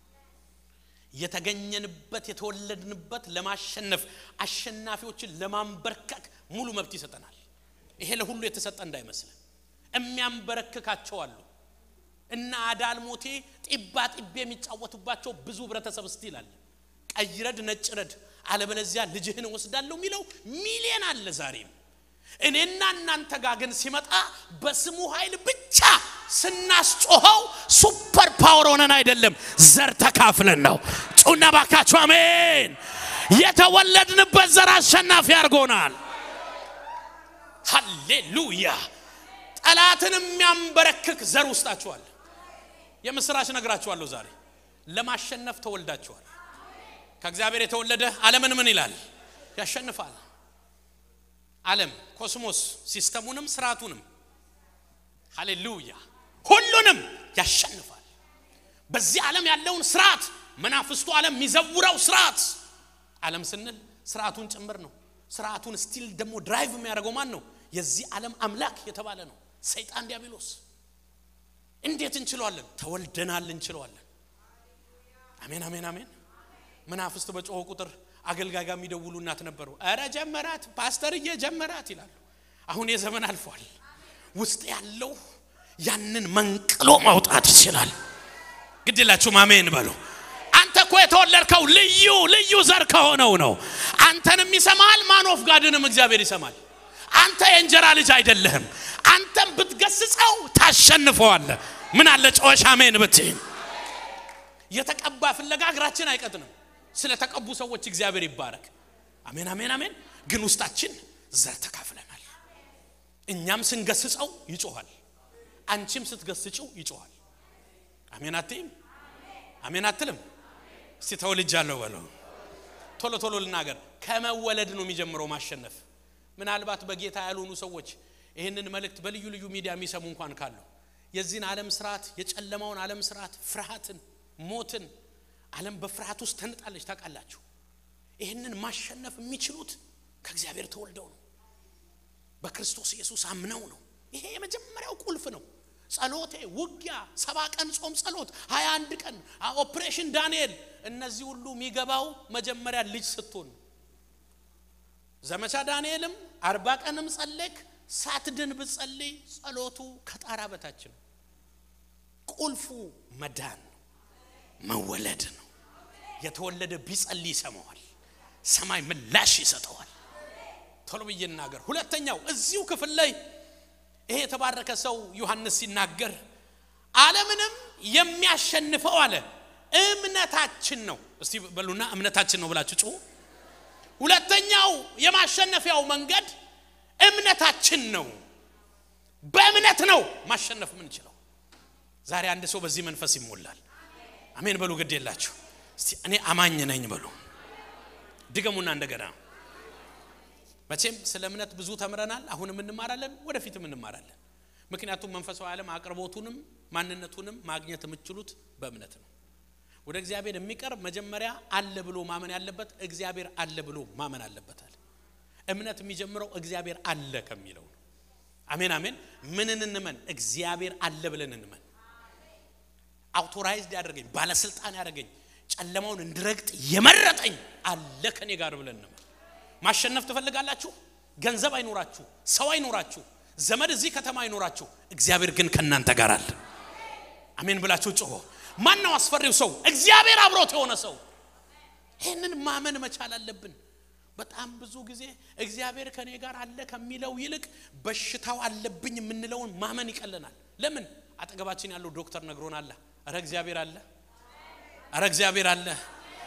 የተገኘንበት የተወለድንበት ለማሸነፍ አሸናፊዎችን ለማንበርከክ ሙሉ መብት ይሰጠናል። ይሄ ለሁሉ የተሰጠ እንዳይመስል የሚያንበረክካቸው አሉ እና አዳልሞቴ ጢባ ጢቤ የሚጫወቱባቸው ብዙ ህብረተሰብ ስቲል አለ። ቀይ ረድ ነጭ ረድ አለበለዚያ ልጅህን ወስዳለሁ የሚለው ሚሊየን አለ ዛሬም። እኔና እናንተ ጋር ግን ሲመጣ በስሙ ኃይል ብቻ ስናስጮኸው ሱፐር ፓወር ሆነን አይደለም፣ ዘር ተካፍለን ነው። ጩና ባካችሁ አሜን። የተወለድንበት ዘር አሸናፊ አድርጎናል። ሃሌሉያ። ጠላትን የሚያንበረክክ ዘር ውስጣችኋል። የምስራች ነግራችኋለሁ ዛሬ ለማሸነፍ ተወልዳችኋል። ከእግዚአብሔር የተወለደ ዓለምን ምን ይላል? ያሸንፋል። ዓለም ኮስሞስ ሲስተሙንም ስርዓቱንም ሃሌሉያ ሁሉንም ያሸንፋል። በዚህ ዓለም ያለውን ስርዓት መናፍስቱ ዓለም የሚዘውረው ስርዓት ዓለም ስንል ስርዓቱን ጭምር ነው። ስርዓቱን ስቲል ደግሞ ድራይቭ የሚያደርገው ማን ነው? የዚህ ዓለም አምላክ የተባለ ነው ሰይጣን ዲያብሎስ። እንዴት እንችለዋለን? ተወልደናል፣ እንችለዋለን። አሜን፣ አሜን፣ አሜን። መናፍስት በጮኸ ቁጥር አገልጋይ ጋር የሚደውሉ እናት ነበሩ። እረ ጀመራት ፓስተርዬ ጀመራት ይላሉ። አሁን የዘመን አልፏል። ውስጥ ያለው ያንን መንቅሎ ማውጣት ይችላል። ግድ የላችሁም አሜን በሉ። አንተ እኮ የተወለድከው ልዩ ልዩ ዘር ከሆነው ነው። አንተንም ይሰማል፣ ማን ኦፍ ጋድንም እግዚአብሔር ይሰማል። አንተ የእንጀራ ልጅ አይደለህም። አንተም ብትገስጸው ታሸንፈዋለህ። ምን አለ ጨዋሽ አሜን ብትይ የተቀባ ፍለጋ እግራችን አይቀጥንም። ስለ ተቀቡ ሰዎች እግዚአብሔር ይባረክ። አሜን አሜን አሜን። ግን ውስጣችን ዘር ተካፍለናል። እኛም ስንገስጸው ይጮኋል፣ አንቺም ስትገስጭው ይጮኋል። አሜን አትይም? አሜን አትልም? እስቲ ተወልጃለሁ በለው። ቶሎ ቶሎ ልናገር። ከመወለድ ነው የሚጀምረው ማሸነፍ። ምናልባት በጌታ ያልሆኑ ሰዎች ይህንን መልእክት በልዩ ልዩ ሚዲያ የሚሰሙ እንኳን ካሉ የዚህን ዓለም ስርዓት የጨለማውን ዓለም ስርዓት ፍርሃትን፣ ሞትን ዓለም በፍርሃት ውስጥ ተንጣለች። ታውቃላችሁ። ይህንን ማሸነፍ የሚችሉት ከእግዚአብሔር ተወልደው ነው፣ በክርስቶስ ኢየሱስ አምነው ነው። ይሄ የመጀመሪያው ቁልፍ ነው። ጸሎቴ፣ ውጊያ፣ ሰባ ቀን ጾም ጸሎት፣ ሀያ አንድ ቀን ኦፕሬሽን ዳንኤል፣ እነዚህ ሁሉ የሚገባው መጀመሪያ ልጅ ስትሆን ነው። ዘመቻ ዳንኤልም አርባ ቀንም ጸለይክ ሳትድን ብትጸልይ ጸሎቱ ከጣራ በታች ነው። ቁልፉ መዳን ነው፣ መወለድ ነው። የተወለደ ቢጸልይ ይሰማዋል፣ ሰማይ ምላሽ ይሰጠዋል። ቶሎ ብዬ እናገር። ሁለተኛው እዚሁ ክፍል ላይ ይሄ የተባረከ ሰው ዮሐንስ ሲናገር ዓለምንም የሚያሸንፈው አለ እምነታችን ነው። እስቲ በሉና እምነታችን ነው ብላችሁ ጩሁ። ሁለተኛው የማሸነፊያው መንገድ እምነታችን ነው። በእምነት ነው ማሸነፍ የምንችለው። ዛሬ አንድ ሰው በዚህ መንፈስ ይሞላል። አሜን በሉ። ግድ የላችሁ እስቲ እኔ አማኝ ነኝ በሉ። ድገሙና እንደገና መቼም ስለ እምነት ብዙ ተምረናል። አሁንም እንማራለን፣ ወደፊትም እንማራለን። ምክንያቱም መንፈሳዊ ዓለም አቅርቦቱንም ማንነቱንም ማግኘት የምትችሉት በእምነት ነው። ወደ እግዚአብሔር የሚቀርብ መጀመሪያ አለ ብሎ ማመን ያለበት እግዚአብሔር አለ ብሎ ማመን አለበታል። እምነት የሚጀምረው እግዚአብሔር አለ ከሚለው ነው። አሜን አሜን። ምንን እንመን? እግዚአብሔር አለ ብለን እንመን። አውቶራይዝድ ያደረገኝ ባለስልጣን ያደረገኝ ጨለማውን እንድረግጥ የመረጠኝ አለ ከኔ ጋር ብለን እንመን። ማሸነፍ ትፈልጋላችሁ? ገንዘብ አይኖራችሁ፣ ሰው አይኖራችሁ፣ ዘመድ እዚህ ከተማ አይኖራችሁ፣ እግዚአብሔር ግን ከእናንተ ጋር አለ። አሜን ብላችሁ ጮሆ። ማን ነው አስፈሪው ሰው? እግዚአብሔር አብሮት የሆነ ሰው። ይህንን ማመን መቻል አለብን። በጣም ብዙ ጊዜ እግዚአብሔር ከኔ ጋር አለ ከሚለው ይልቅ በሽታው አለብኝ የምንለውን ማመን ይቀለናል። ለምን? አጠገባችን ያለው ዶክተር ነግሮን አለ። እረ እግዚአብሔር አለ፣ እረ እግዚአብሔር አለ።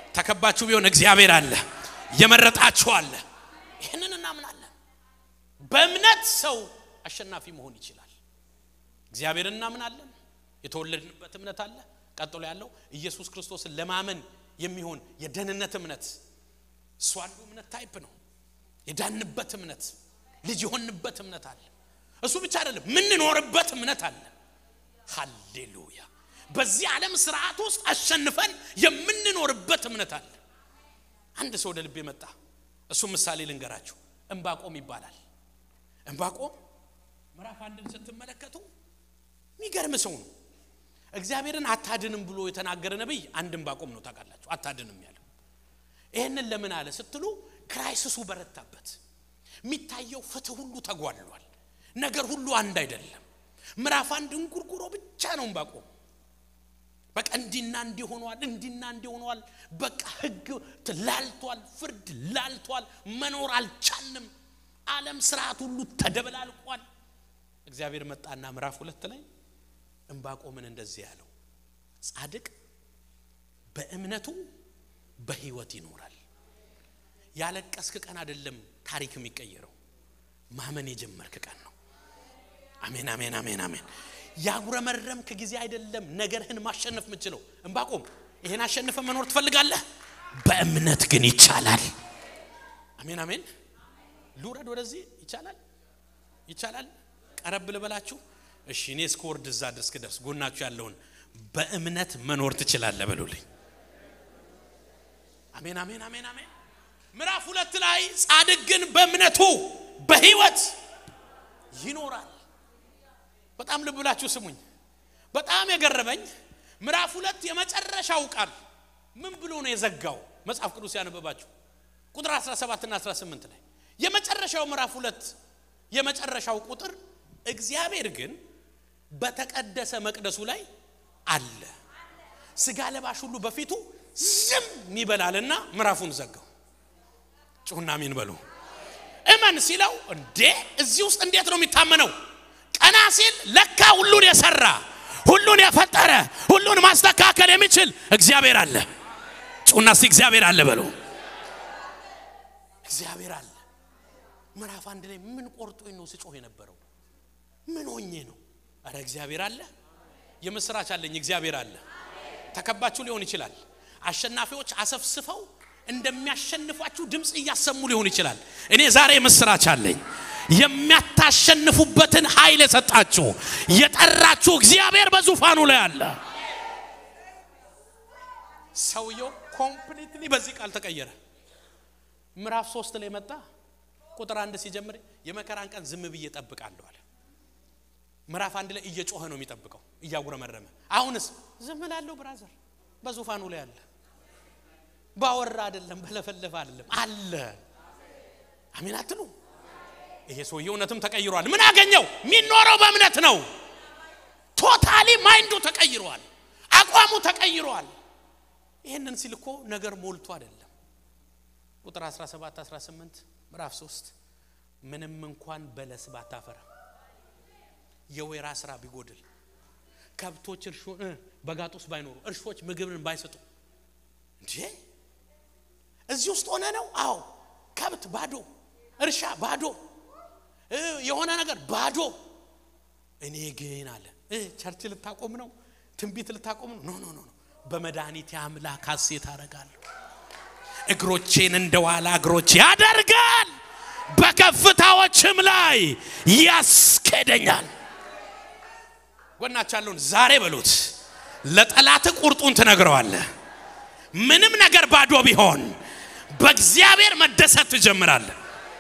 ተከባችሁ ቢሆን እግዚአብሔር አለ፣ የመረጣችሁ አለ። ይህንን እናምናለን። በእምነት ሰው አሸናፊ መሆን ይችላል። እግዚአብሔር እናምናለን። የተወለድንበት እምነት አለ። ቀጥሎ ያለው ኢየሱስ ክርስቶስን ለማመን የሚሆን የደህንነት እምነት እሱ አንዱ እምነት ታይፕ ነው። የዳንበት እምነት ልጅ የሆንበት እምነት አለ። እሱ ብቻ አይደለም፣ ምንኖርበት እምነት አለ። ሃሌሉያ! በዚህ ዓለም ስርዓት ውስጥ አሸንፈን የምንኖርበት እምነት አለ። አንድ ሰው ወደ ልቤ መጣ። እሱ ምሳሌ ልንገራችሁ። እምባቆም ይባላል። እምባቆም ምዕራፍ አንድን ስትመለከቱ የሚገርም ሰው ነው። እግዚአብሔርን አታድንም ብሎ የተናገረ ነቢይ አንድ እምባቆም ነው። ታውቃላችሁ፣ አታድንም ያለው ይህንን ለምን አለ ስትሉ ክራይሲሱ በረታበት። የሚታየው ፍትህ ሁሉ ተጓድሏል። ነገር ሁሉ አንድ አይደለም። ምዕራፍ አንድ እንጉርጉሮ ብቻ ነው እምባቆም። በቃ እንዲና እንዲህ ሆኗል፣ እንዲና እንዲህ ሆኗል። በቃ ህግ ላልቷል፣ ፍርድ ላልቷል፣ መኖር አልቻልንም። ዓለም ስርዓት ሁሉ ተደበላልቋል። እግዚአብሔር መጣና ምዕራፍ ሁለት ላይ እምባቆምን እንደዚህ ያለው ጻድቅ በእምነቱ በህይወት ይኖራል። ያለቀስክ ቀን አይደለም ታሪክ የሚቀየረው ማመን የጀመርክ ቀን ነው። አሜን አሜን አሜን አሜን። ያጉረመረምክ ጊዜ አይደለም ነገርህን ማሸነፍ የምችለው። እምባቆም ይሄን አሸንፈ መኖር ትፈልጋለህ? በእምነት ግን ይቻላል። አሜን አሜን። ልውረድ ወደዚህ ይቻላል፣ ይቻላል። ቀረብ ልበላችሁ። እሺ እኔ እስከ ወርድ እዛ ድረስ ክደርስ ጎናችሁ ያለውን በእምነት መኖር ትችላለህ በሉልኝ። አሜን አሜን አሜን አሜን። ምዕራፍ ሁለት ላይ ጻድቅ ግን በእምነቱ በህይወት ይኖራል። በጣም ልብ ብላችሁ ስሙኝ። በጣም የገረመኝ ምዕራፍ ሁለት የመጨረሻው ቃል ምን ብሎ ነው የዘጋው? መጽሐፍ ቅዱስ ያነበባችሁ ቁጥር 17 እና 18 ላይ የመጨረሻው ምዕራፍ ሁለት የመጨረሻው ቁጥር እግዚአብሔር ግን በተቀደሰ መቅደሱ ላይ አለ፣ ስጋ ለባሽ ሁሉ በፊቱ ዝም ይበላልና ምዕራፉን ዘጋው። ጩሁና አሜን በሉ። እመን ሲለው እንዴ እዚህ ውስጥ እንዴት ነው የሚታመነው? ቀና ሲል ለካ ሁሉን የሰራ ሁሉን የፈጠረ ሁሉን ማስተካከል የሚችል እግዚአብሔር አለ። ጩሁና እስቲ እግዚአብሔር አለ በሉ። እግዚአብሔር አለ። ምዕራፍ አንድ ላይ ምን ቆርጦኝ ነው ስጮህ የነበረው? ምን ሆኜ ነው? አረ እግዚአብሔር አለ። የምስራች አለኝ። እግዚአብሔር አለ። ተከባችሁ ሊሆን ይችላል። አሸናፊዎች አሰፍስፈው እንደሚያሸንፏችሁ ድምፅ እያሰሙ ሊሆን ይችላል። እኔ ዛሬ ምስራች አለኝ። የሚያታሸንፉበትን ኃይል የሰጣችሁ የጠራችሁ እግዚአብሔር በዙፋኑ ላይ አለ። ሰውየው ኮምፕሊትሊ በዚህ ቃል ተቀየረ። ምዕራፍ ሶስት ላይ መጣ። ቁጥር አንድ ሲጀምር የመከራን ቀን ዝም ብዬ እጠብቃለሁ አለ። ምዕራፍ አንድ ላይ እየጮኸ ነው የሚጠብቀው እያጉረመረመ። አሁንስ ዝም እላለሁ። ብራዘር በዙፋኑ ላይ አለ። ባወራ አይደለም፣ በለፈለፈ አይደለም፣ አለ። አሜን አትሉ? ይሄ ሰውዬ እውነትም ተቀይሯል። ምን አገኘው? የሚኖረው በእምነት ነው። ቶታሊ ማይንዱ ተቀይሯል። አቋሙ ተቀይሯል። ይህንን ሲል እኮ ነገር ሞልቶ አይደለም። ቁጥር 17 18 ምዕራፍ 3 ምንም እንኳን በለስ ባታፈራ የወይራ ስራ ቢጎድል ከብቶች እርሾ በጋጥ ውስጥ ባይኖሩ እርሾች ምግብን ባይሰጡ እንዴ እዚህ ውስጥ ሆነ ነው። አዎ ከብት ባዶ፣ እርሻ ባዶ፣ የሆነ ነገር ባዶ። እኔ ግን አለ ቸርች ልታቆም ነው፣ ትንቢት ልታቆም ነው። ኖ ኖ ኖ በመድኃኒቴ አምላክ ሐሴት አደርጋለሁ። እግሮቼን እንደ ዋላ እግሮች ያደርጋል፣ በከፍታዎችም ላይ ያስኬደኛል። ጎናች ያለውን ዛሬ በሉት፣ ለጠላት ቁርጡን ትነግረዋለህ። ምንም ነገር ባዶ ቢሆን በእግዚአብሔር መደሰት ትጀምራለህ።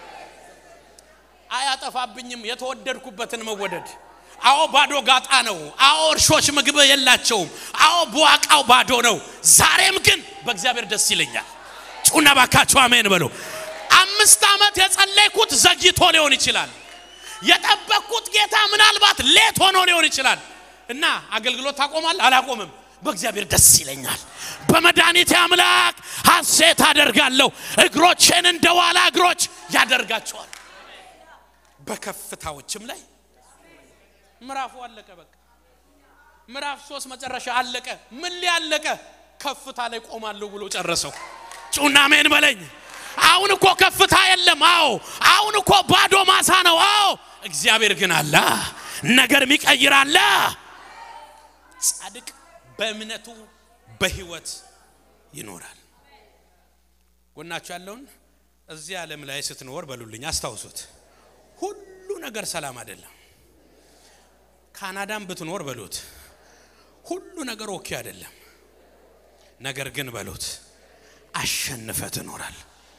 አያጠፋብኝም የተወደድኩበትን መወደድ። አዎ ባዶ ጋጣ ነው። አዎ እርሾች ምግብ የላቸውም። አዎ በዋቃው ባዶ ነው። ዛሬም ግን በእግዚአብሔር ደስ ይለኛል። ጩና ባካችሁ አሜን በሉ። አምስት ዓመት የጸለይኩት ዘግይቶ ሊሆን ይችላል። የጠበቅኩት ጌታ ምናልባት ሌት ሆኖ ሊሆን ይችላል እና አገልግሎት ታቆማል። አላቆምም። በእግዚአብሔር ደስ ይለኛል። በመድኃኒቴ አምላክ ሐሴት አደርጋለሁ። እግሮቼን እንደ ዋላ እግሮች ያደርጋቸዋል። በከፍታዎችም ላይ ምዕራፉ አለቀ። በቃ ምዕራፍ ሶስት መጨረሻ አለቀ። ምን ሊያለቀ ከፍታ ላይ ቆማለሁ ብሎ ጨረሰው። ጩና ሜን በለኝ። አሁን እኮ ከፍታ የለም። አዎ አሁን እኮ ባዶ ማሳ ነው። አዎ እግዚአብሔር ግን አለ፣ ነገር የሚቀይር አለ። ጻድቅ በእምነቱ በህይወት ይኖራል። ጎናችሁ ያለውን እዚህ ዓለም ላይ ስትኖር በሉልኝ፣ አስታውሱት። ሁሉ ነገር ሰላም አይደለም። ካናዳም ብትኖር በሉት፣ ሁሉ ነገር ኦኬ አይደለም። ነገር ግን በሉት አሸንፈ ትኖራል።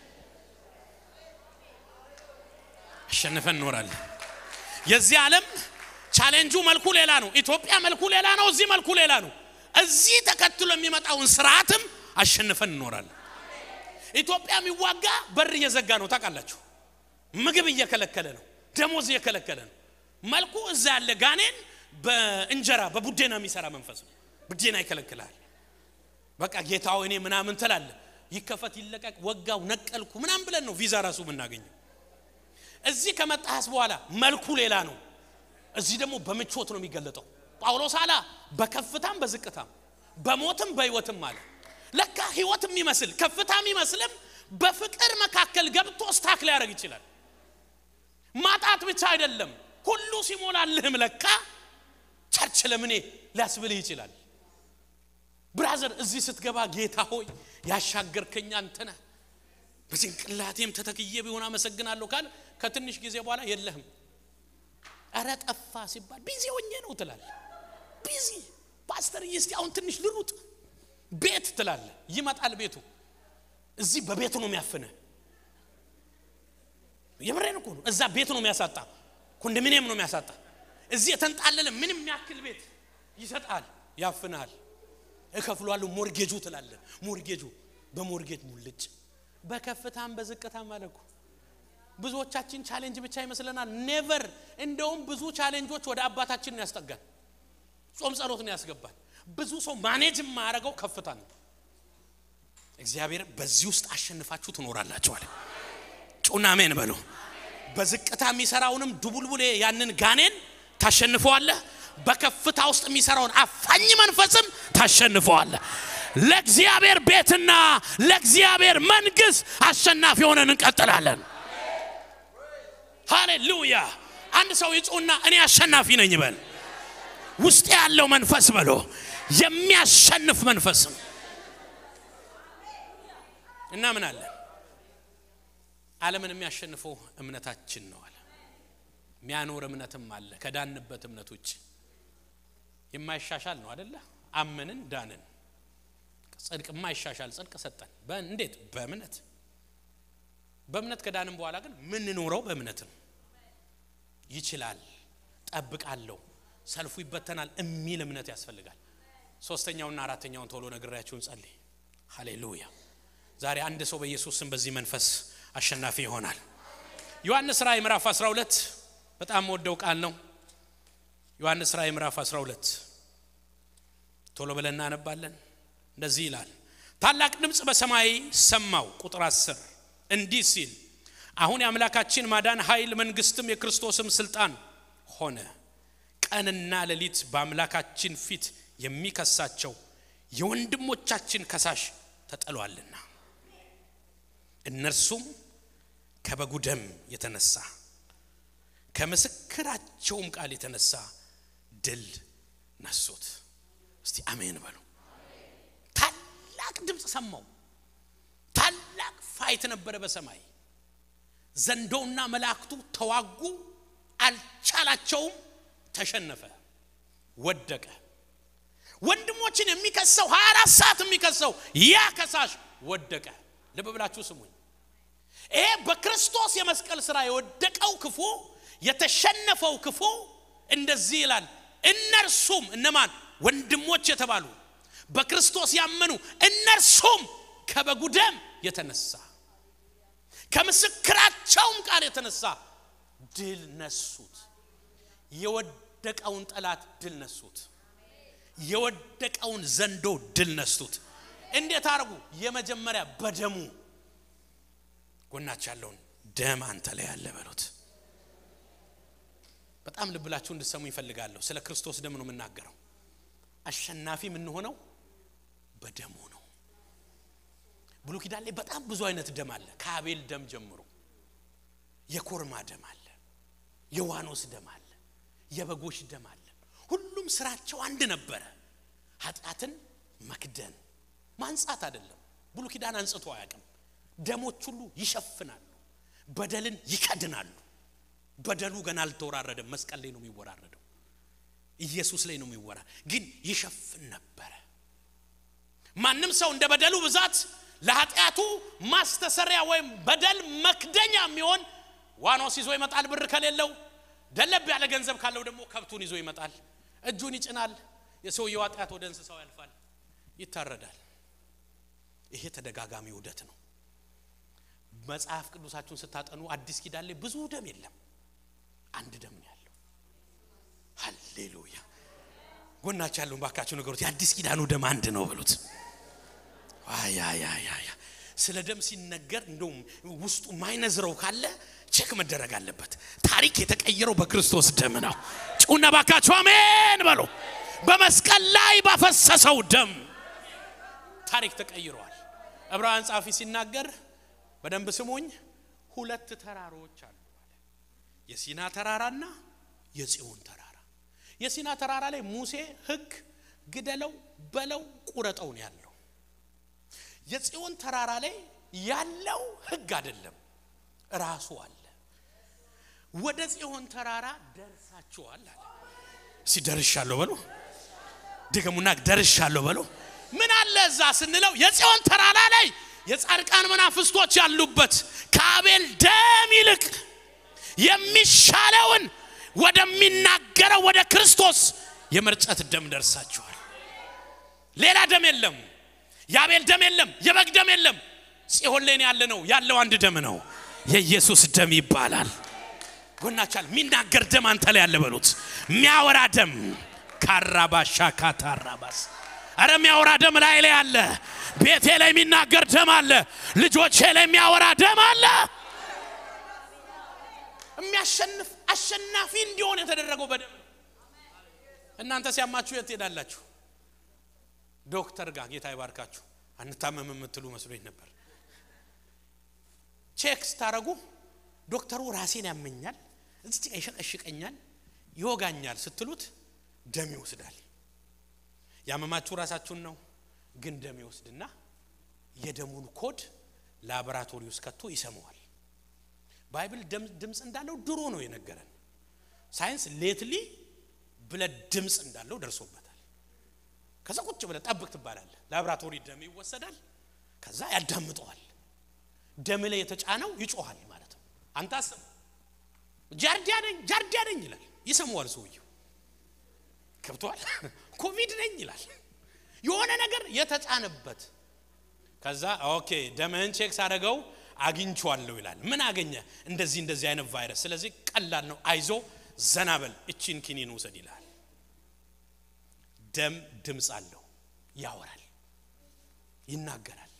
አሸንፈ እንኖራለን። የዚህ ዓለም ቻሌንጁ መልኩ ሌላ ነው። ኢትዮጵያ መልኩ ሌላ ነው። እዚህ መልኩ ሌላ ነው። እዚህ ተከትሎ የሚመጣውን ስርዓትም አሸንፈን እንኖራለን። ኢትዮጵያ የሚዋጋ በር እየዘጋ ነው። ታውቃላችሁ፣ ምግብ እየከለከለ ነው፣ ደሞዝ እየከለከለ ነው። መልኩ እዛ ያለ ጋኔን በእንጀራ በቡዴና የሚሰራ መንፈስ ነው። ቡዴና ይከለክላል። በቃ ጌታው እኔ ምናምን ትላለ። ይከፈት ይለቀቅ፣ ወጋው፣ ነቀልኩ ምናምን ብለን ነው ቪዛ ራሱ የምናገኘው። እዚህ ከመጣህስ በኋላ መልኩ ሌላ ነው። እዚህ ደግሞ በምቾት ነው የሚገለጠው። ጳውሎስ አላ በከፍታም በዝቅታም በሞትም በህይወትም አለ። ለካ ህይወት የሚመስል ከፍታ የሚመስልም በፍቅር መካከል ገብቶ ስታክ ሊያደርግ ይችላል። ማጣት ብቻ አይደለም፣ ሁሉ ሲሞላልህም ለካ ቸርች ለምኔ ሊያስብልህ ይችላል። ብራዘር እዚህ ስትገባ ጌታ ሆይ ያሻገርከኝ አንተ ነህ፣ በጭንቅላቴም ተተክዬ ቢሆን አመሰግናለሁ ካል ከትንሽ ጊዜ በኋላ የለህም። እረ ጠፋ ሲባል ቢዚ ሆኜ ነው ትላል። ቢዚ ፓስተር እስቲ አሁን ትንሽ ልሩጥ ቤት ትላለ። ይመጣል ቤቱ። እዚህ በቤቱ ነው የሚያፍነ። የምሬን እኮ ነው። እዛ ቤት ነው የሚያሳጣ፣ ኮንዶሚኒየም ነው የሚያሳጣ። እዚህ የተንጣለለ ምንም የሚያክል ቤት ይሰጣል፣ ያፍናል። እከፍሏለሁ ሞርጌጁ ትላለ። ሞርጌጁ በሞርጌጅ ሙልጭ። በከፍታም በዝቅታም አለኩ ብዙዎቻችን ቻሌንጅ ብቻ ይመስለናል። ኔቨር። እንደውም ብዙ ቻሌንጆች ወደ አባታችን ያስጠጋል። ጾም ጸሎት ነው ያስገባል። ብዙ ሰው ማኔጅ የማያደርገው ከፍታ ነው። እግዚአብሔር በዚህ ውስጥ አሸንፋችሁ ትኖራላችሁ አለ። ጩና አሜን በሉ። በዝቅታ የሚሰራውንም ድቡልቡሌ ያንን ጋኔን ታሸንፈዋለህ። በከፍታ ውስጥ የሚሰራውን አፋኝ መንፈስም ታሸንፈዋለህ። ለእግዚአብሔር ቤትና ለእግዚአብሔር መንግስት አሸናፊ ሆነን እንቀጥላለን። ሃሌሉያ! አንድ ሰው ይጹና እኔ አሸናፊ ነኝ ይበል። ውስጥ ያለው መንፈስ በሎ የሚያሸንፍ መንፈስ ነው እና ምን አለ ዓለምን የሚያሸንፈው እምነታችን ነው አለ። የሚያኖር እምነትም አለ ከዳንበት እምነት ውጭ የማይሻሻል ነው አደለ? አመንን ዳንን። ጽድቅ የማይሻሻል ጽድቅ ሰጠን። እንዴት? በእምነት በእምነት ከዳንም በኋላ ግን ምንኖረው በእምነት ነው። ይችላል፣ ጠብቃለሁ፣ ሰልፉ ይበተናል የሚል እምነት ያስፈልጋል። ሶስተኛውና አራተኛውን ቶሎ ነግሬያችሁን ጸልይ። ሃሌሉያ። ዛሬ አንድ ሰው በኢየሱስ ስም በዚህ መንፈስ አሸናፊ ይሆናል። ዮሐንስ ራእይ ምዕራፍ 12 በጣም ወደው ቃል ነው። ዮሐንስ ራእይ ምዕራፍ 12 ቶሎ ብለን እናነባለን። እንደዚህ ይላል፣ ታላቅ ድምፅ በሰማይ ሰማው። ቁጥር 10 እንዲህ ሲል አሁን የአምላካችን ማዳን ኃይል መንግስትም የክርስቶስም ስልጣን ሆነ። ቀንና ሌሊት በአምላካችን ፊት የሚከሳቸው የወንድሞቻችን ከሳሽ ተጠሏልና እነርሱም ከበጉ ደም የተነሳ ከምስክራቸውም ቃል የተነሳ ድል ነሱት። እስቲ አሜን በሉ። ታላቅ ድምፅ ሰማው። ታላቅ ፋይት ነበረ በሰማይ ዘንዶውና መላእክቱ ተዋጉ። አልቻላቸውም። ተሸነፈ፣ ወደቀ። ወንድሞችን የሚከሰው 24 ሰዓት የሚከሰው ያ ከሳሽ ወደቀ። ልብ ብላችሁ ስሙኝ። ይሄ በክርስቶስ የመስቀል ስራ የወደቀው ክፉ የተሸነፈው ክፉ እንደዚህ ይላል። እነርሱም እነማን? ወንድሞች የተባሉ በክርስቶስ ያመኑ እነርሱም ከበጉ ደም የተነሳ ከምስክራቸውም ቃል የተነሳ ድል ነሱት። የወደቀውን ጠላት ድል ነሱት። የወደቀውን ዘንዶ ድል ነሱት። እንዴት አድርጉ? የመጀመሪያ በደሙ ጎናች ያለውን ደም አንተ ላይ ያለ በሉት። በጣም ልብላችሁ እንድሰሙ ይፈልጋለሁ። ስለ ክርስቶስ ደም ነው የምናገረው። አሸናፊ የምንሆነው በደሙ ነው። ብሉይ ኪዳን ላይ በጣም ብዙ አይነት ደም አለ። ከአቤል ደም ጀምሮ የኮርማ ደም አለ፣ የዋኖስ ደም አለ፣ የበጎች ደም አለ። ሁሉም ስራቸው አንድ ነበረ፣ ኃጢአትን መክደን ማንጻት አይደለም። ብሉይ ኪዳን አንጽቶ አያውቅም። ደሞች ሁሉ ይሸፍናሉ፣ በደልን ይከድናሉ። በደሉ ገና አልተወራረደም፣ መስቀል ላይ ነው የሚወራረደው፣ ኢየሱስ ላይ ነው የሚወራ ግን ይሸፍን ነበረ። ማንም ሰው እንደ በደሉ ብዛት ለኃጢአቱ ማስተሰሪያ ወይም በደል መክደኛ የሚሆን ዋኖስ ይዞ ይመጣል። ብር ከሌለው ደለብ ያለ ገንዘብ ካለው ደግሞ ከብቱን ይዞ ይመጣል። እጁን ይጭናል። የሰውየው ኃጢአት ወደ እንስሳው ያልፋል፣ ይታረዳል። ይሄ ተደጋጋሚ ውደት ነው። መጽሐፍ ቅዱሳችሁን ስታጠኑ አዲስ ኪዳን ላይ ብዙ ደም የለም፣ አንድ ደም ነው ያለው። ሃሌሉያ! ጎናችሁ ያለውን ባካችሁ ነገሮች የአዲስ ኪዳኑ ደም አንድ ነው በሉት። አያያያያ ስለ ደም ሲነገር እንደውም ውስጡ ማይነዝረው ካለ ቼክ መደረግ አለበት። ታሪክ የተቀየረው በክርስቶስ ደም ነው። ጩና ባካችሁ አሜን በሉ። በመስቀል ላይ ባፈሰሰው ደም ታሪክ ተቀይረዋል። ዕብራውያን ጸሐፊ ሲናገር በደንብ ስሙኝ፣ ሁለት ተራሮች አሉ አለ። የሲና ተራራና የጽዮን ተራራ። የሲና ተራራ ላይ ሙሴ ሕግ ግደለው፣ በለው፣ ቁረጠው ነው ያለው። የጽዮን ተራራ ላይ ያለው ሕግ አይደለም ራሱ አለ። ወደ ጽዮን ተራራ ደርሳችኋል አለ። እስቲ ደርሻለሁ በሉ፣ ድገሙና ደርሻለሁ በሉ። ምን አለ እዛ ስንለው የጽዮን ተራራ ላይ የጻድቃን መናፍስቶች ያሉበት ከአቤል ደም ይልቅ የሚሻለውን ወደሚናገረው ወደ ክርስቶስ የመርጨት ደም ደርሳችኋል። ሌላ ደም የለም። የአቤል ደም የለም። የበግ ደም የለም። ጽዮን ላይ ያለ ነው ያለው አንድ ደም ነው። የኢየሱስ ደም ይባላል። ጎናቻል የሚናገር ደም አንተ ላይ ያለ በሉት። የሚያወራ ደም ካራባሻ ካታራባስ አረ የሚያወራ ደም ላይ ላይ አለ። ቤቴ ላይ የሚናገር ደም አለ። ልጆቼ ላይ የሚያወራ ደም አለ። የሚያሸንፍ አሸናፊ እንዲሆን የተደረገው በደም ነው። እናንተ ሲያማችሁ የት ትሄዳላችሁ? ዶክተር ጋር ጌታ ይባርካችሁ። አንታመም የምትሉ መስሎኝ ነበር። ቼክ ስታረጉ ዶክተሩ ራሴን ያመኛል፣ እዚህ ጋ ይሸቀሽቀኛል፣ ይወጋኛል ስትሉት ደም ይወስዳል። ያመማችሁ ራሳችሁን ነው፣ ግን ደም ይወስድና የደሙን ኮድ ላቦራቶሪ ውስጥ ከቶ ይሰማዋል። ባይብል ድምፅ እንዳለው ድሮ ነው የነገረን። ሳይንስ ሌትሊ ብለድ ድምፅ እንዳለው ደርሶበታል። ከዛ ቁጭ ብለህ ጠብቅ ትባላለህ። ላቦራቶሪ ደም ይወሰዳል። ከዛ ያዳምጠዋል። ደም ላይ የተጫነው ይጮሃል ማለት ነው። አንተ አስብ፣ ጃርዲያ ነኝ ጃርዲያ ነኝ ይላል። ይሰማዋል ሰውየው። ገብቷል። ኮቪድ ነኝ ይላል። የሆነ ነገር የተጫነበት ከዛ ኦኬ ደምህን ቼክ ሳደረገው አግኝቼዋለሁ ይላል። ምን አገኘ? እንደዚህ እንደዚህ አይነት ቫይረስ። ስለዚህ ቀላል ነው፣ አይዞ ዘናበል፣ እቺን ኪኒን ውሰድ ይላል። ደም ድምፅ አለው፣ ያወራል፣ ይናገራል፣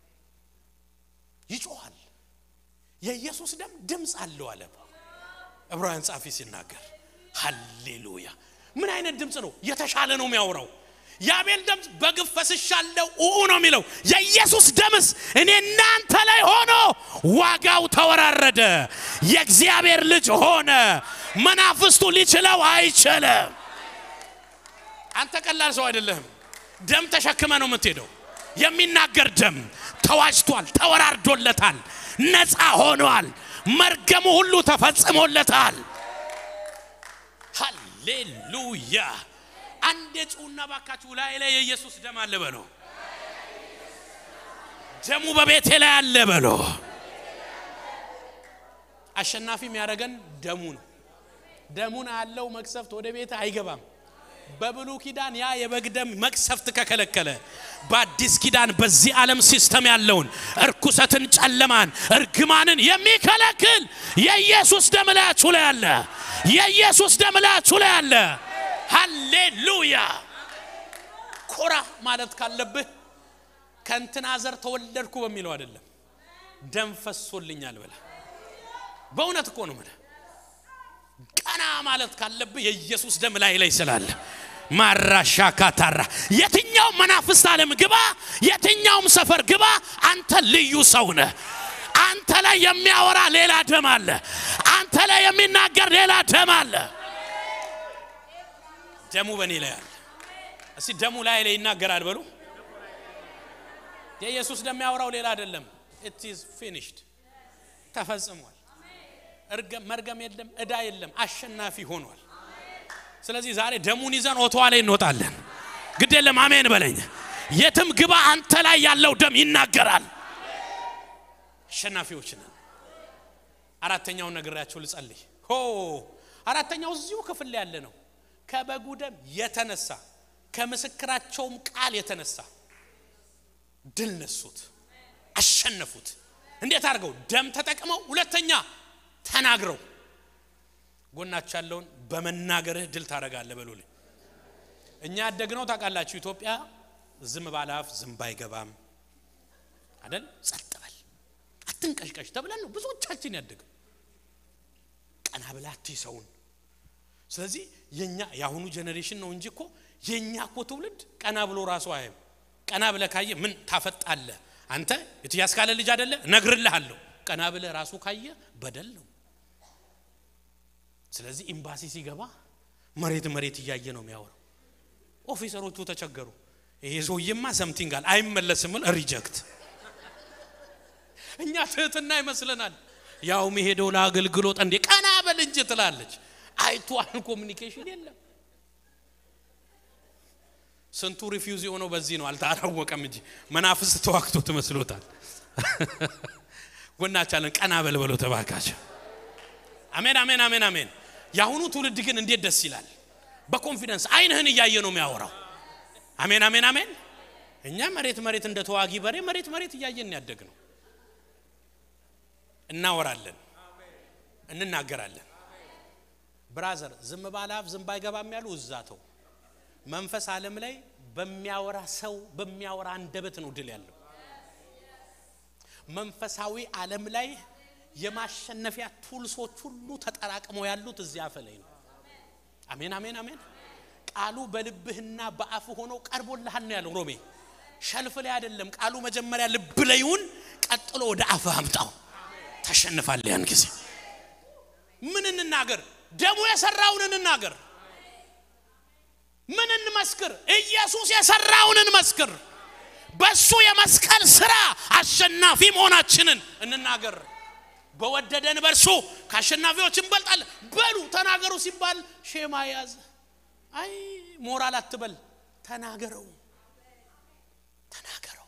ይጮኋል። የኢየሱስ ደም ድምፅ አለው አለ ዕብራውያን ጻፊ ሲናገር። ሃሌሉያ! ምን አይነት ድምፅ ነው? የተሻለ ነው የሚያወራው። የአቤል ደም በግፍ ፈስሻለሁ ኡኡ ነው የሚለው። የኢየሱስ ደምስ እኔ እናንተ ላይ ሆኖ ዋጋው ተወራረደ፣ የእግዚአብሔር ልጅ ሆነ። መናፍስቱ ሊችለው አይችልም። አንተ ቀላል ሰው አይደለህም። ደም ተሸክመ ነው የምትሄደው። የሚናገር ደም ተዋጅቷል፣ ተወራርዶለታል፣ ነፃ ሆኗል። መርገሙ ሁሉ ተፈጽሞለታል። ሃሌሉያ! አንድ የጩና ባካችሁ ላይ ላይ የኢየሱስ ደም አለ በሎ። ደሙ በቤቴ ላይ አለ በሎ። አሸናፊ የሚያደርገን ደሙ ነው። ደሙን ያለው መቅሰፍት ወደ ቤት አይገባም። በብሉ ኪዳን ያ የበግ ደም መቅሰፍት ከከለከለ በአዲስ ኪዳን በዚህ ዓለም ሲስተም ያለውን እርኩሰትን፣ ጨለማን፣ እርግማንን የሚከለክል የኢየሱስ ደም ላያችሁ ላይ አለ። የኢየሱስ ደም ላያችሁ ላይ አለ። ሃሌሉያ! ኮራ ማለት ካለብህ ከእንትና ዘር ተወለድኩ በሚለው አይደለም፣ ደም ፈሶልኛል ብለህ በእውነት እኮ ነው የምልህ። ቀና ማለት ካለብህ የኢየሱስ ደም ላይ ላይ ስላለ ማራሻ ካታራ የትኛውም መናፍስት ዓለም ግባ፣ የትኛውም ሰፈር ግባ፣ አንተ ልዩ ሰው ነህ። አንተ ላይ የሚያወራ ሌላ ደም አለ። አንተ ላይ የሚናገር ሌላ ደም አለ። ደሙ በእኔ ላይ አለ። እስቲ ደሙ ላይ ላይ ይናገራል በሉ። የኢየሱስ ደም ያወራው ሌላ አይደለም። ኢት ኢዝ ፊኒሽድ ተፈጽሟል። እርገም መርገም የለም፣ እዳ የለም፣ አሸናፊ ሆኗል። ስለዚህ ዛሬ ደሙን ይዘን ኦቶዋ ላይ እንወጣለን። ግድ የለም አሜን በለኝ። የትም ግባ አንተ ላይ ያለው ደም ይናገራል። አሸናፊዎች ነን። አራተኛውን ነግሬያቸው ልጸልይ። ሆ አራተኛው እዚሁ ክፍል ላይ ያለ ነው። ከበጉ ደም የተነሳ ከምስክራቸውም ቃል የተነሳ ድል ነሱት፣ አሸነፉት። እንዴት አድርገው? ደም ተጠቅመው፣ ሁለተኛ ተናግረው። ጎናቸው ያለውን በመናገርህ ድል ታደርጋለህ በሉልኝ። እኛ ያደግነው ታውቃላችሁ፣ ኢትዮጵያ ዝም ባለ አፍ ዝም ባይገባም አደል፣ ጸጥ በል አትንቀሽቀሽ ተብለን ነው ብዙዎቻችን ያደግነው። ቀና ብላ አትይ ሰውን። ስለዚህ የኛ የአሁኑ ጄኔሬሽን ነው እንጂ እኮ የኛ እኮ ትውልድ ቀና ብሎ ራሱ አያይም። ቀና ብለ ካየ ምን ታፈጣለ አንተ የትያስ ካለ ልጅ አደለ እነግርልሃለሁ። ቀና ብለ ራሱ ካየ በደል ነው። ስለዚህ ኤምባሲ ሲገባ መሬት መሬት እያየ ነው የሚያወራው። ኦፊሰሮቹ ተቸገሩ። ይሄ ሰውዬማ ሰምቲንግ አለ አይመለስም፣ ሪጀክት። እኛ ትህትና ይመስለናል። ያው መሄደው ለአገልግሎት እንዴ ቀና በል እንጂ ትላለች። አይቷል ኮሚኒኬሽን የለም። ስንቱ ሪፊውዝ የሆነው በዚህ ነው። አልታወቀም እንጂ መናፍስት ተዋክቶ ትመስሎታል። ጎናቻለን ቀና በል በለው ተባካቸው። አሜን አሜን አሜን አሜን። የአሁኑ ትውልድ ግን እንዴት ደስ ይላል። በኮንፊደንስ አይንህን እያየ ነው የሚያወራው። አሜን አሜን አሜን። እኛ መሬት መሬት እንደ ተዋጊ በሬ መሬት መሬት እያየን ያደግ ነው። እናወራለን፣ እንናገራለን። ብራዘር ዝም ባለ አፍ ዝም ባይገባም ያሉ እዛተው መንፈስ ዓለም ላይ በሚያወራ ሰው በሚያወራ አንደበት ነው ድል ያለው። መንፈሳዊ ዓለም ላይ የማሸነፊያ ቱልሶች ሁሉ ተጠራቅመው ያሉት እዚያ አፍ ላይ ነው። አሜን አሜን አሜን። ቃሉ በልብህና በአፍ ሆኖ ቀርቦልሃል ነው ያለው ሮሜ። ሸልፍ ላይ አይደለም ቃሉ። መጀመሪያ ልብ ላይ ይሁን፣ ቀጥሎ ወደ አፍ አምጣው። ታሸንፋለህ። ያን ጊዜ ምን እንናገር? ደሙ የሰራውን እንናገር። ምን እንመስክር? ኢየሱስ የሰራውን እንመስክር። በሱ የመስቀል ስራ አሸናፊ መሆናችንን እንናገር። በወደደን በእርሱ ከአሸናፊዎች እንበልጣለን። በሉ ተናገሩ ሲባል ሼማ ያዝ። አይ ሞራል አትበል፣ ተናገረው፣ ተናገረው፣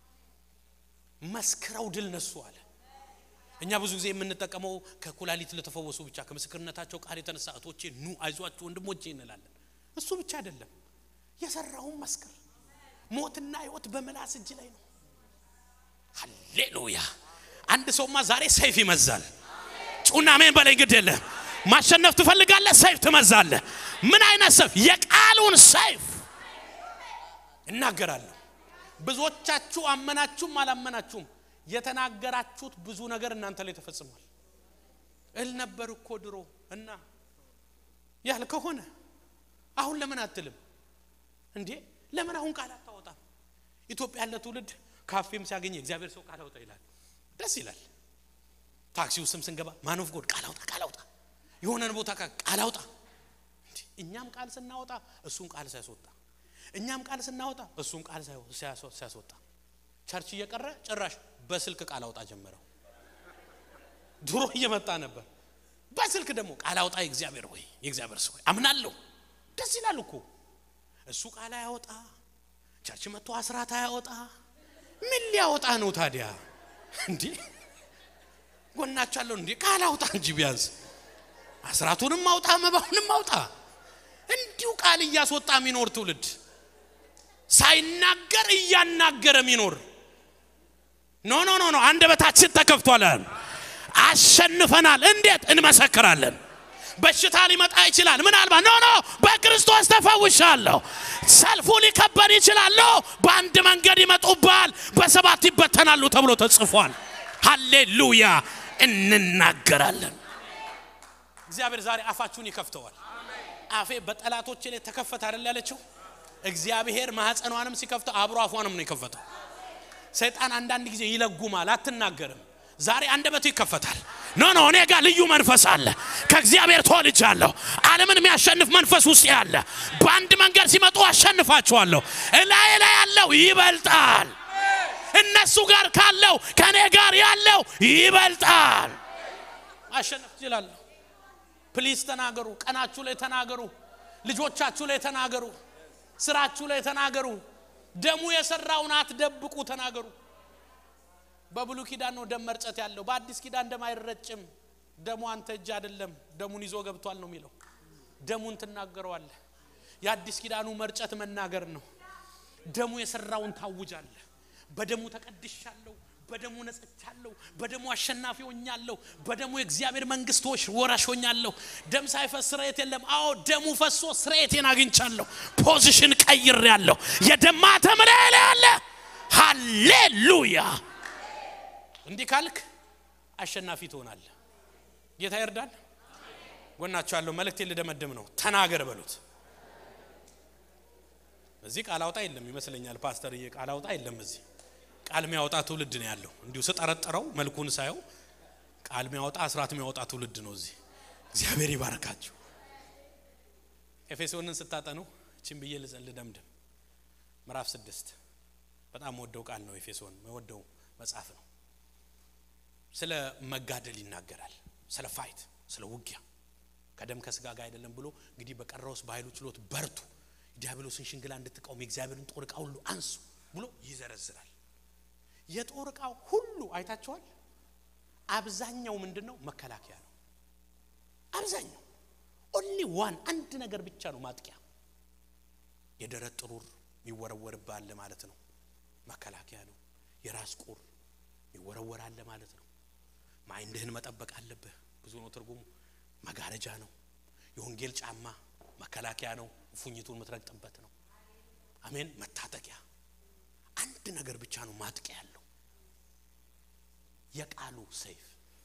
መስክረው ድል ነሱ አለ። እኛ ብዙ ጊዜ የምንጠቀመው ከኩላሊት ለተፈወሱ ብቻ ከምስክርነታቸው ቃል የተነሳ እህቶቼ ኑ አይዟችሁ ወንድሞቼ እንላለን። እሱ ብቻ አይደለም፣ የሰራውን መስክር። ሞትና ህይወት በምላስ እጅ ላይ ነው። ሃሌሉያ! አንድ ሰውማ ዛሬ ሰይፍ ይመዛል። ጩና ሜን በላይ ግድ የለም። ማሸነፍ ትፈልጋለህ? ሰይፍ ትመዛለህ። ምን አይነት ሰይፍ? የቃሉን ሰይፍ እናገራለሁ። ብዙዎቻችሁ አመናችሁም አላመናችሁም የተናገራችሁት ብዙ ነገር እናንተ ላይ ተፈጽሟል። እል ነበር እኮ ድሮ እና ያል ከሆነ አሁን ለምን አትልም እንዴ? ለምን አሁን ቃል አታወጣም? ኢትዮጵያ ያለ ትውልድ ካፌም ሲያገኝ የእግዚአብሔር ሰው ቃል አውጣ ይላል። ደስ ይላል። ታክሲው ስም ስንገባ ማኖፍ ጎድ ቃል አውጣ ቃል አውጣ፣ የሆነን ቦታ ቃል አውጣ። እኛም ቃል ስናወጣ እሱን ቃል ሲያስወጣ፣ እኛም ቃል ስናወጣ እሱን ቃል ሲያስወጣ፣ ቸርች እየቀረ ጭራሽ በስልክ ቃል አውጣ ጀመረው። ድሮ እየመጣ ነበር። በስልክ ደግሞ ቃል አውጣ የእግዚአብሔር ወይ የእግዚአብሔር ሰው አምናለሁ። ደስ ይላል እኮ እሱ ቃል አያወጣ፣ ቸርች መጥቶ አስራት አያወጣ። ምን ሊያወጣ ነው ታዲያ? እንዴ ጎናቻለሁ እንዴ ቃል አውጣ እንጂ ቢያንስ አስራቱንም አውጣ፣ መባውንም አውጣ። እንዲሁ ቃል እያስወጣ የሚኖር ትውልድ ሳይናገር እያናገረ የሚኖር ኖ ኖ ኖ ኖ አንደበታችን ተከፍቷል። አሸንፈናል። እንዴት እንመሰክራለን? በሽታ ሊመጣ ይችላል። ምናልባት ኖ ኖ በክርስቶስ ተፈውሻለሁ። ሰልፉ ሊከበድ ይችላል። ኖ በአንድ መንገድ ይመጡባል፣ በሰባት ይበተናሉ ተብሎ ተጽፏል። ሃሌሉያ እንናገራለን። እግዚአብሔር ዛሬ አፋችሁን ይከፍተዋል። አፌ በጠላቶቼ ላይ ተከፈተ አይደል ያለችው? እግዚአብሔር ማህፀኗንም ሲከፍተው አብሮ አፏንም ነው የከፈተው። ሰይጣን አንዳንድ ጊዜ ይለጉማል፣ አትናገርም። ዛሬ አንደበቱ ይከፈታል። ኖ ኖ እኔ ጋር ልዩ መንፈስ አለ። ከእግዚአብሔር ተወልጃለሁ። ዓለምን የሚያሸንፍ መንፈስ ውስጥ ያለ በአንድ መንገድ ሲመጡ አሸንፋቸዋለሁ። እላዬ ላይ ያለው ይበልጣል። እነሱ ጋር ካለው ከእኔ ጋር ያለው ይበልጣል። ማሸነፍ ትችላለሁ። ፕሊዝ ተናገሩ። ቀናችሁ ላይ ተናገሩ። ልጆቻችሁ ላይ ተናገሩ። ስራችሁ ላይ ተናገሩ። ደሙ የሰራውን አትደብቁ፣ ተናገሩ። በብሉ ኪዳን ነው ደም መርጨት ያለው። በአዲስ ኪዳን ደም አይረጭም። ደሙ አንተ እጅ አይደለም፣ ደሙን ይዞ ገብቷል ነው የሚለው። ደሙን ትናገረዋለህ። የአዲስ ኪዳኑ መርጨት መናገር ነው። ደሙ የሰራውን ታውጃለህ። በደሙ ተቀድሻለሁ፣ በደሙ ነጽቻለሁ፣ በደሙ አሸናፊ ሆኛለሁ፣ በደሙ የእግዚአብሔር መንግስቶች ወራሽ ሆኛለሁ። ደም ሳይፈስ ስርየት የለም። አዎ ደሙ ፈሶ ስርየቴን አግኝቻለሁ። ፖዚሽን ቀይሬያለሁ። የደም ማተም ላይ ያለ ሃሌሉያ። እንዲህ ካልክ አሸናፊ ትሆናለህ። ጌታ ይርዳል። ጎናቸው ያለው መልእክቴን ልደመድም ነው። ተናገር በሉት። እዚህ ቃል አውጣ የለም ይመስለኛል። ፓስተርዬ ቃል አውጣ የለም እዚህ ቃል የሚያወጣ ትውልድ ነው ያለው። እንዲሁ ስጠረጥረው መልኩን ሳየው ቃል የሚያወጣ አስራት የሚያወጣ ትውልድ ነው እዚህ። እግዚአብሔር ይባርካችሁ። ኤፌሶንን ስታጠኑ እችን ብዬ ልደምድም። ምዕራፍ ስድስት በጣም ወደው ቃል ነው። ኤፌሶን ወደው መጽሐፍ ነው። ስለ መጋደል ይናገራል። ስለ ፋይት፣ ስለ ውጊያ ከደም ከስጋ ጋር አይደለም ብሎ እንግዲህ በቀረውስ በኃይሉ ችሎት በርቱ፣ ዲያብሎስን ሽንግላ እንድትቃወሙ የእግዚአብሔርን ጦር ዕቃ ሁሉ አንሱ ብሎ ይዘረዝራል። የጦር ዕቃው ሁሉ አይታችኋል። አብዛኛው ምንድን ነው? መከላከያ ነው። አብዛኛው ኦንሊ ዋን አንድ ነገር ብቻ ነው ማጥቂያ። የደረት ጥሩር የሚወረወርብህ ማለት ነው፣ መከላከያ ነው። የራስ ቁር ይወረወራል ማለት ነው። ማይንድህን መጠበቅ አለብህ። ብዙ ነው ትርጉሙ። መጋረጃ ነው። የወንጌል ጫማ መከላከያ ነው። ፉኝቱን የምትረግጥበት ነው። አሜን። መታጠቂያ አንድ ነገር ብቻ ነው ማጥቂያ ያለው የቃሉ ሰይፍ።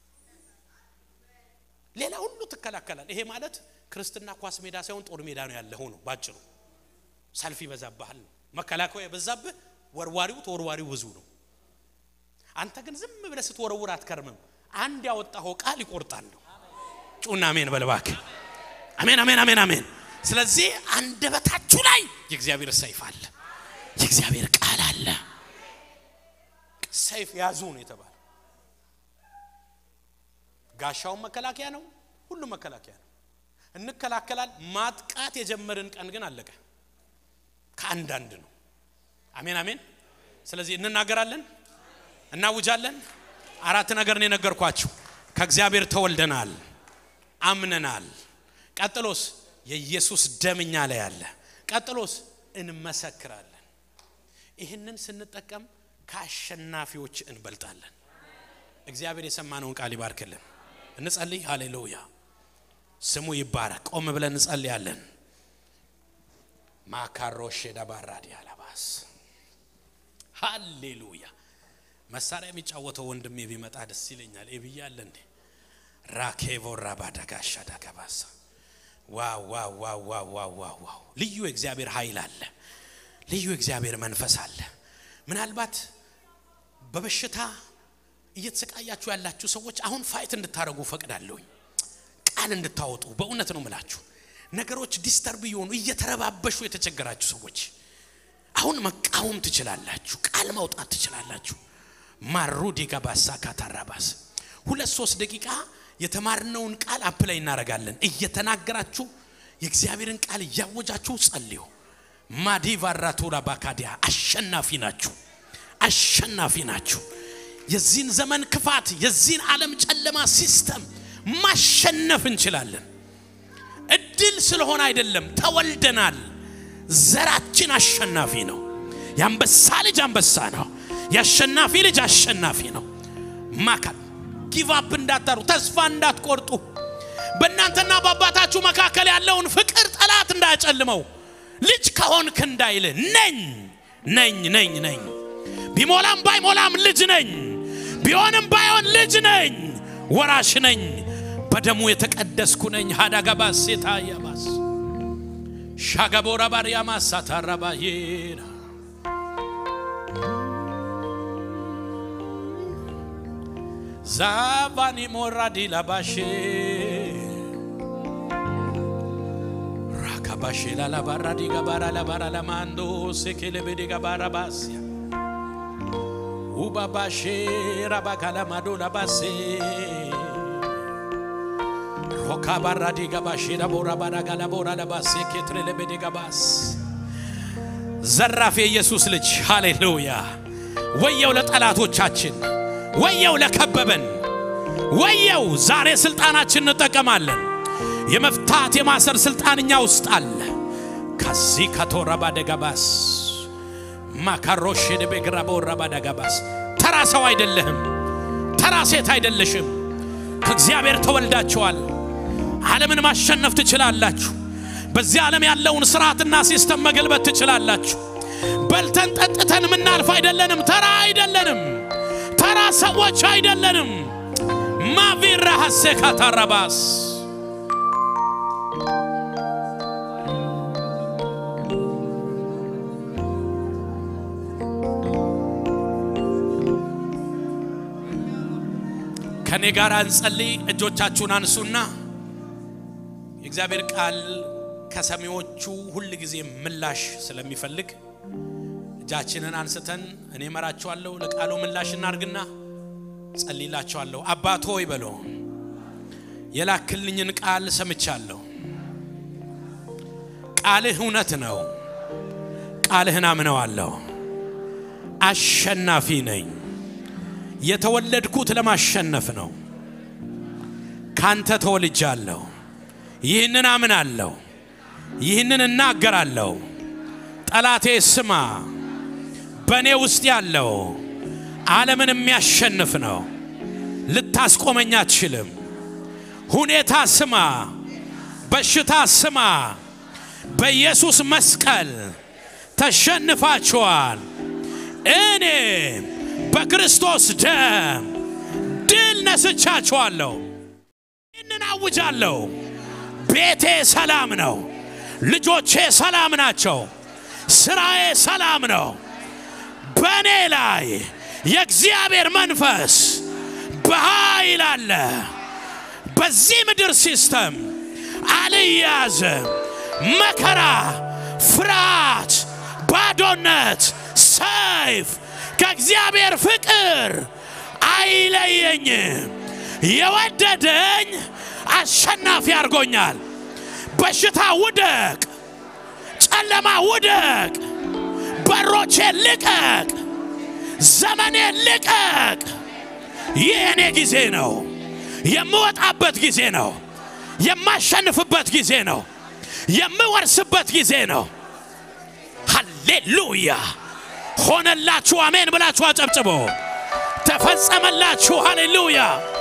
ሌላ ሁሉ ትከላከላል። ይሄ ማለት ክርስትና ኳስ ሜዳ ሳይሆን ጦር ሜዳ ነው ያለኸው ነው ባጭሩ። ሰልፍ ይበዛብሃል ነው መከላከያ የበዛብህ፣ ወርዋሪው ተወርዋሪው ብዙ ነው። አንተ ግን ዝም ብለህ ስትወረውር አትከርምም። አንድ ያወጣኸው ቃል ይቆርጣል ነው። ጩና አሜን በልባክ አሜን፣ አሜን፣ አሜን፣ አሜን። ስለዚህ አንደበታችሁ ላይ የእግዚአብሔር ሰይፍ አለ፣ የእግዚአብሔር ቃል አለ። ሰይፍ ያዙ ነው የተባለ። ጋሻውን መከላከያ ነው፣ ሁሉም መከላከያ ነው። እንከላከላል። ማጥቃት የጀመርን ቀን ግን አለቀ። ከአንዳንድ ነው። አሜን፣ አሜን። ስለዚህ እንናገራለን እናውጃለን። አራት ነገር ነው የነገርኳችሁ። ከእግዚአብሔር ተወልደናል፣ አምነናል። ቀጥሎስ የኢየሱስ ደምኛ ላይ አለ። ቀጥሎስ እንመሰክራለን። ይህንን ስንጠቀም ከአሸናፊዎች እንበልጣለን። እግዚአብሔር የሰማነውን ቃል ይባርክልን። እንጸልይ። ሃሌሉያ ስሙ ይባረክ። ቆም ብለን እንጸልያለን። ማካሮሽ ዳባራዲ አላባስ ሃሌሉያ መሳሪያ የሚጫወተው ወንድሜ ቢመጣ ደስ ይለኛል። ኤብያ አለ እንዴ? ራኬቮራ ባዳጋሻ ዳገባሳ ዋው ዋው ዋው ዋው ዋው ዋው ዋው! ልዩ የእግዚአብሔር ኃይል አለ። ልዩ የእግዚአብሔር መንፈስ አለ። ምናልባት በበሽታ እየተሰቃያችሁ ያላችሁ ሰዎች አሁን ፋይት እንድታደርጉ ፈቅዳለሁኝ። ቃል እንድታወጡ በእውነት ነው ምላችሁ። ነገሮች ዲስተርብ እየሆኑ እየተረባበሹ የተቸገራችሁ ሰዎች አሁን መቃወም ትችላላችሁ። ቃል ማውጣት ትችላላችሁ። ማሩዲ ጋባሳ ካታራባስ ሁለት ሶስት ደቂቃ የተማርነውን ቃል አፕ ላይ እናደርጋለን። እየተናገራችሁ የእግዚአብሔርን ቃል እያወጃችሁ ጸልዩ። ማዲቫራቱራ ባካዲያ አሸናፊ ናችሁ፣ አሸናፊ ናችሁ። የዚህን ዘመን ክፋት፣ የዚህን ዓለም ጨለማ ሲስተም ማሸነፍ እንችላለን። እድል ስለሆነ አይደለም፣ ተወልደናል። ዘራችን አሸናፊ ነው። የአንበሳ ልጅ አንበሳ ነው። የአሸናፊ ልጅ አሸናፊ ነው። ማካል ጊቫፕ እንዳታሩ፣ ተስፋ እንዳትቆርጡ። በእናንተና በአባታችሁ መካከል ያለውን ፍቅር ጠላት እንዳያጨልመው። ልጅ ከሆንክ እንዳይል ነኝ ነኝ ነኝ ነኝ። ቢሞላም ባይሞላም ልጅ ነኝ፣ ቢሆንም ባይሆን ልጅ ነኝ፣ ወራሽ ነኝ፣ በደሙ የተቀደስኩ ነኝ። ሀዳጋባስ ሴታ ያባስ ሻጋቦራ ባሪያ ማሳታራባዬና ዛቫኒ ሞራዲ ላባሼ ራካባሼ ላላባራዲ ጋባራ ላባራ ለማንዶ ሴኬሌቤዴ ጋባራ ባስያ ኡባባሼ ራባካላማዶ ላባሴ ሮካባራዲ ጋባሼ ላቦራ ባራጋላ ቦራ ለባሴ ኬትሬሌቤዴ ጋባስ ዘራፍ የኢየሱስ ልጅ ሃሌሉያ! ወየው ለጠላቶቻችን፣ ወየው ለከበበን፣ ወየው ዛሬ ስልጣናችን እንጠቀማለን። የመፍታት የማሰር ስልጣን እኛ ውስጥ አለ። ከዚህ ከቶራ ባደጋባስ ማካሮሽ ደቤግራ በወራ ባደጋባስ ተራ ሰው አይደለህም፣ ተራ ሴት አይደለሽም። ከእግዚአብሔር ተወልዳችኋል። ዓለምን ማሸነፍ ትችላላችሁ። በዚህ ዓለም ያለውን ስርዓትና ሲስተም መገልበት ትችላላችሁ። በልተን ጠጥተን የምናልፍ አይደለንም። ተራ አይደለንም። ተራ ሰዎች አይደለንም። ማቪራ ሀሴካ ታራባስ ከኔ ጋር እንጸልይ። እጆቻችሁን አንሱና የእግዚአብሔር ቃል ከሰሚዎቹ ሁል ጊዜ ምላሽ ስለሚፈልግ እጃችንን አንስተን እኔ መራችኋለሁ፣ ለቃሉ ምላሽ እናርግና ጸልይላችኋለሁ። አባት ሆይ በሎ የላክልኝን ቃል ሰምቻለሁ። ቃልህ እውነት ነው። ቃልህን አምነዋለሁ። አሸናፊ ነኝ። የተወለድኩት ለማሸነፍ ነው። ካንተ ተወልጃለሁ። ይህንን አምናለሁ። ይህንን እናገራለሁ። ጠላቴ ስማ፣ በእኔ ውስጥ ያለው ዓለምን የሚያሸንፍ ነው። ልታስቆመኝ አትችልም። ሁኔታ ስማ፣ በሽታ ስማ፣ በኢየሱስ መስቀል ተሸንፋችኋል። እኔ በክርስቶስ ደም ድል ነስቻችኋለሁ። ይህንን አውጃለሁ። ቤቴ ሰላም ነው። ልጆቼ ሰላም ናቸው። ስራዬ ሰላም ነው። በእኔ ላይ የእግዚአብሔር መንፈስ በኃይል አለ። በዚህ ምድር ሲስተም አልያዝም። መከራ፣ ፍርሃት፣ ባዶነት፣ ሰይፍ ከእግዚአብሔር ፍቅር አይለየኝም። የወደደኝ አሸናፊ አድርጎኛል። በሽታ ውደቅ፣ ጨለማ ውደቅ፣ በሮቼ ልቀቅ፣ ዘመኔ ልቀቅ። ይህ የኔ ጊዜ ነው። የምወጣበት ጊዜ ነው። የማሸንፍበት ጊዜ ነው። የምወርስበት ጊዜ ነው። ሃሌሉያ! ሆነላችሁ። አሜን ብላችሁ አጨብጭቦ ተፈጸመላችሁ። ሃሌሉያ!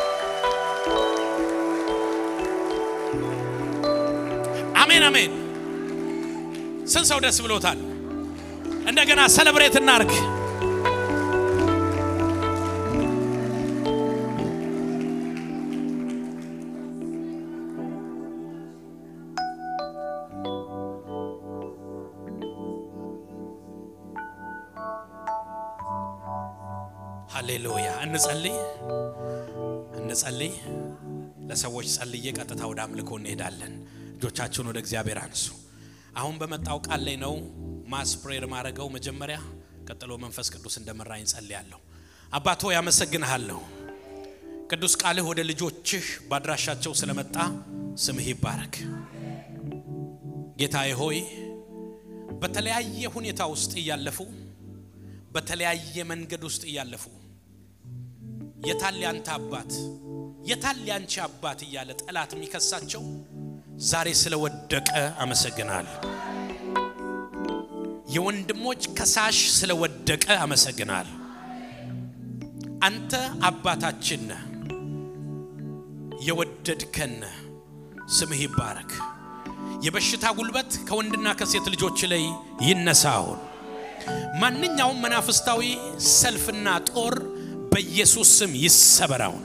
አሜን አሜን። ስንት ሰው ደስ ብሎታል? እንደገና ሰለብሬት እናርግ። ሃሌሉያ። እንጸልይ እንጸልይ። ለሰዎች ጸልዬ ቀጥታ ወደ አምልኮ እንሄዳለን። እጆቻችሁን ወደ እግዚአብሔር አንሱ። አሁን በመጣው ቃል ላይ ነው ማስፕሬር ማድረገው መጀመሪያ፣ ቀጥሎ መንፈስ ቅዱስ እንደመራኝ ጸልያለሁ። አባት ሆይ አመሰግንሃለሁ። ቅዱስ ቃልህ ወደ ልጆችህ ባድራሻቸው ስለመጣ ስምህ ይባረክ። ጌታዬ ሆይ በተለያየ ሁኔታ ውስጥ እያለፉ በተለያየ መንገድ ውስጥ እያለፉ የታል ያንተ አባት የታል ያንቺ አባት እያለ ጠላት የሚከሳቸው ዛሬ ስለወደቀ አመሰግናል። የወንድሞች ከሳሽ ስለወደቀ አመሰግናል። አንተ አባታችን ነህ፣ የወደድከን ነህ። ስምህ ይባረክ። የበሽታ ጉልበት ከወንድና ከሴት ልጆች ላይ ይነሳ አሁን ማንኛውም መናፍስታዊ ሰልፍና ጦር በኢየሱስ ስም ይሰበራውን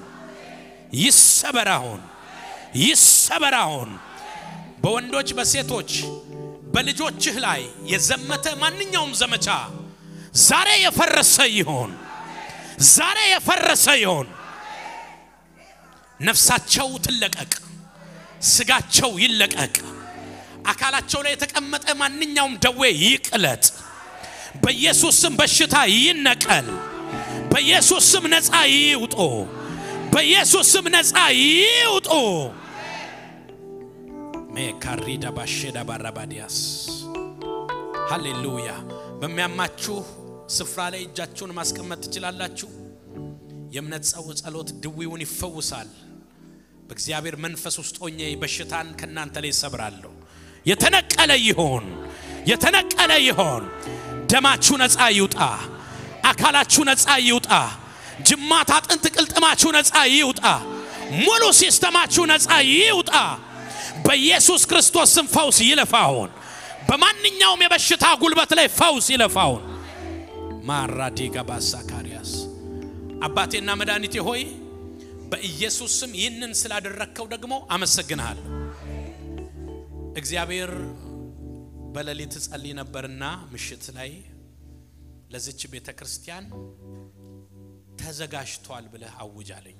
ይሰበራውን ይሰበራውን በወንዶች በሴቶች በልጆችህ ላይ የዘመተ ማንኛውም ዘመቻ ዛሬ የፈረሰ ይሆን፣ ዛሬ የፈረሰ ይሆን። ነፍሳቸው ትለቀቅ፣ ስጋቸው ይለቀቅ፣ አካላቸው ላይ የተቀመጠ ማንኛውም ደዌ ይቅለጥ። በኢየሱስ ስም በሽታ ይነቀል። በኢየሱስ ስም ነፃ ይውጡ። በኢየሱስ ስም ነፃ ይውጡ። ሜካሪዳ ባሼዳ ባራባዲያስ ሃሌሉያ። በሚያማችሁ ስፍራ ላይ እጃችሁን ማስቀመጥ ትችላላችሁ። የእምነት ጸው ጸሎት ድዊውን ይፈውሳል። በእግዚአብሔር መንፈስ ውስጥ ሆኜ በሽታን ከእናንተ ላይ ሰብራለሁ። የተነቀለ ይሆን፣ የተነቀለ ይሆን። ደማችሁ ነፃ ይውጣ። አካላችሁ ነፃ ይውጣ። ጅማት፣ አጥንት፣ ቅልጥማችሁ ነፃ ይውጣ። ሙሉ ሲስተማችሁ ነፃ ይውጣ። በኢየሱስ ክርስቶስ ስም ፈውስ ይለፋውን። በማንኛውም የበሽታ ጉልበት ላይ ፈውስ ይለፋውን። ማራዲጋ ባሳካሪያስ አባቴና መድኃኒቴ ሆይ በኢየሱስ ስም ይህንን ስላደረግከው ደግሞ አመሰግንሃለሁ። እግዚአብሔር በሌሊት ጸልይ ነበርና ምሽት ላይ ለዚች ቤተ ክርስቲያን ተዘጋጅቷል ብለህ አውጃለኝ።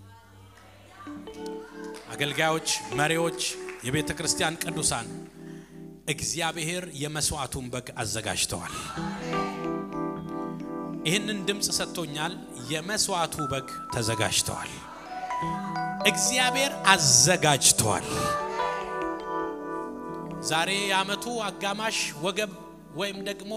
አገልጋዮች፣ መሪዎች፣ የቤተ ክርስቲያን ቅዱሳን እግዚአብሔር የመስዋዕቱን በግ አዘጋጅተዋል። ይህንን ድምፅ ሰጥቶኛል። የመስዋዕቱ በግ ተዘጋጅተዋል። እግዚአብሔር አዘጋጅተዋል። ዛሬ የዓመቱ አጋማሽ ወገብ ወይም ደግሞ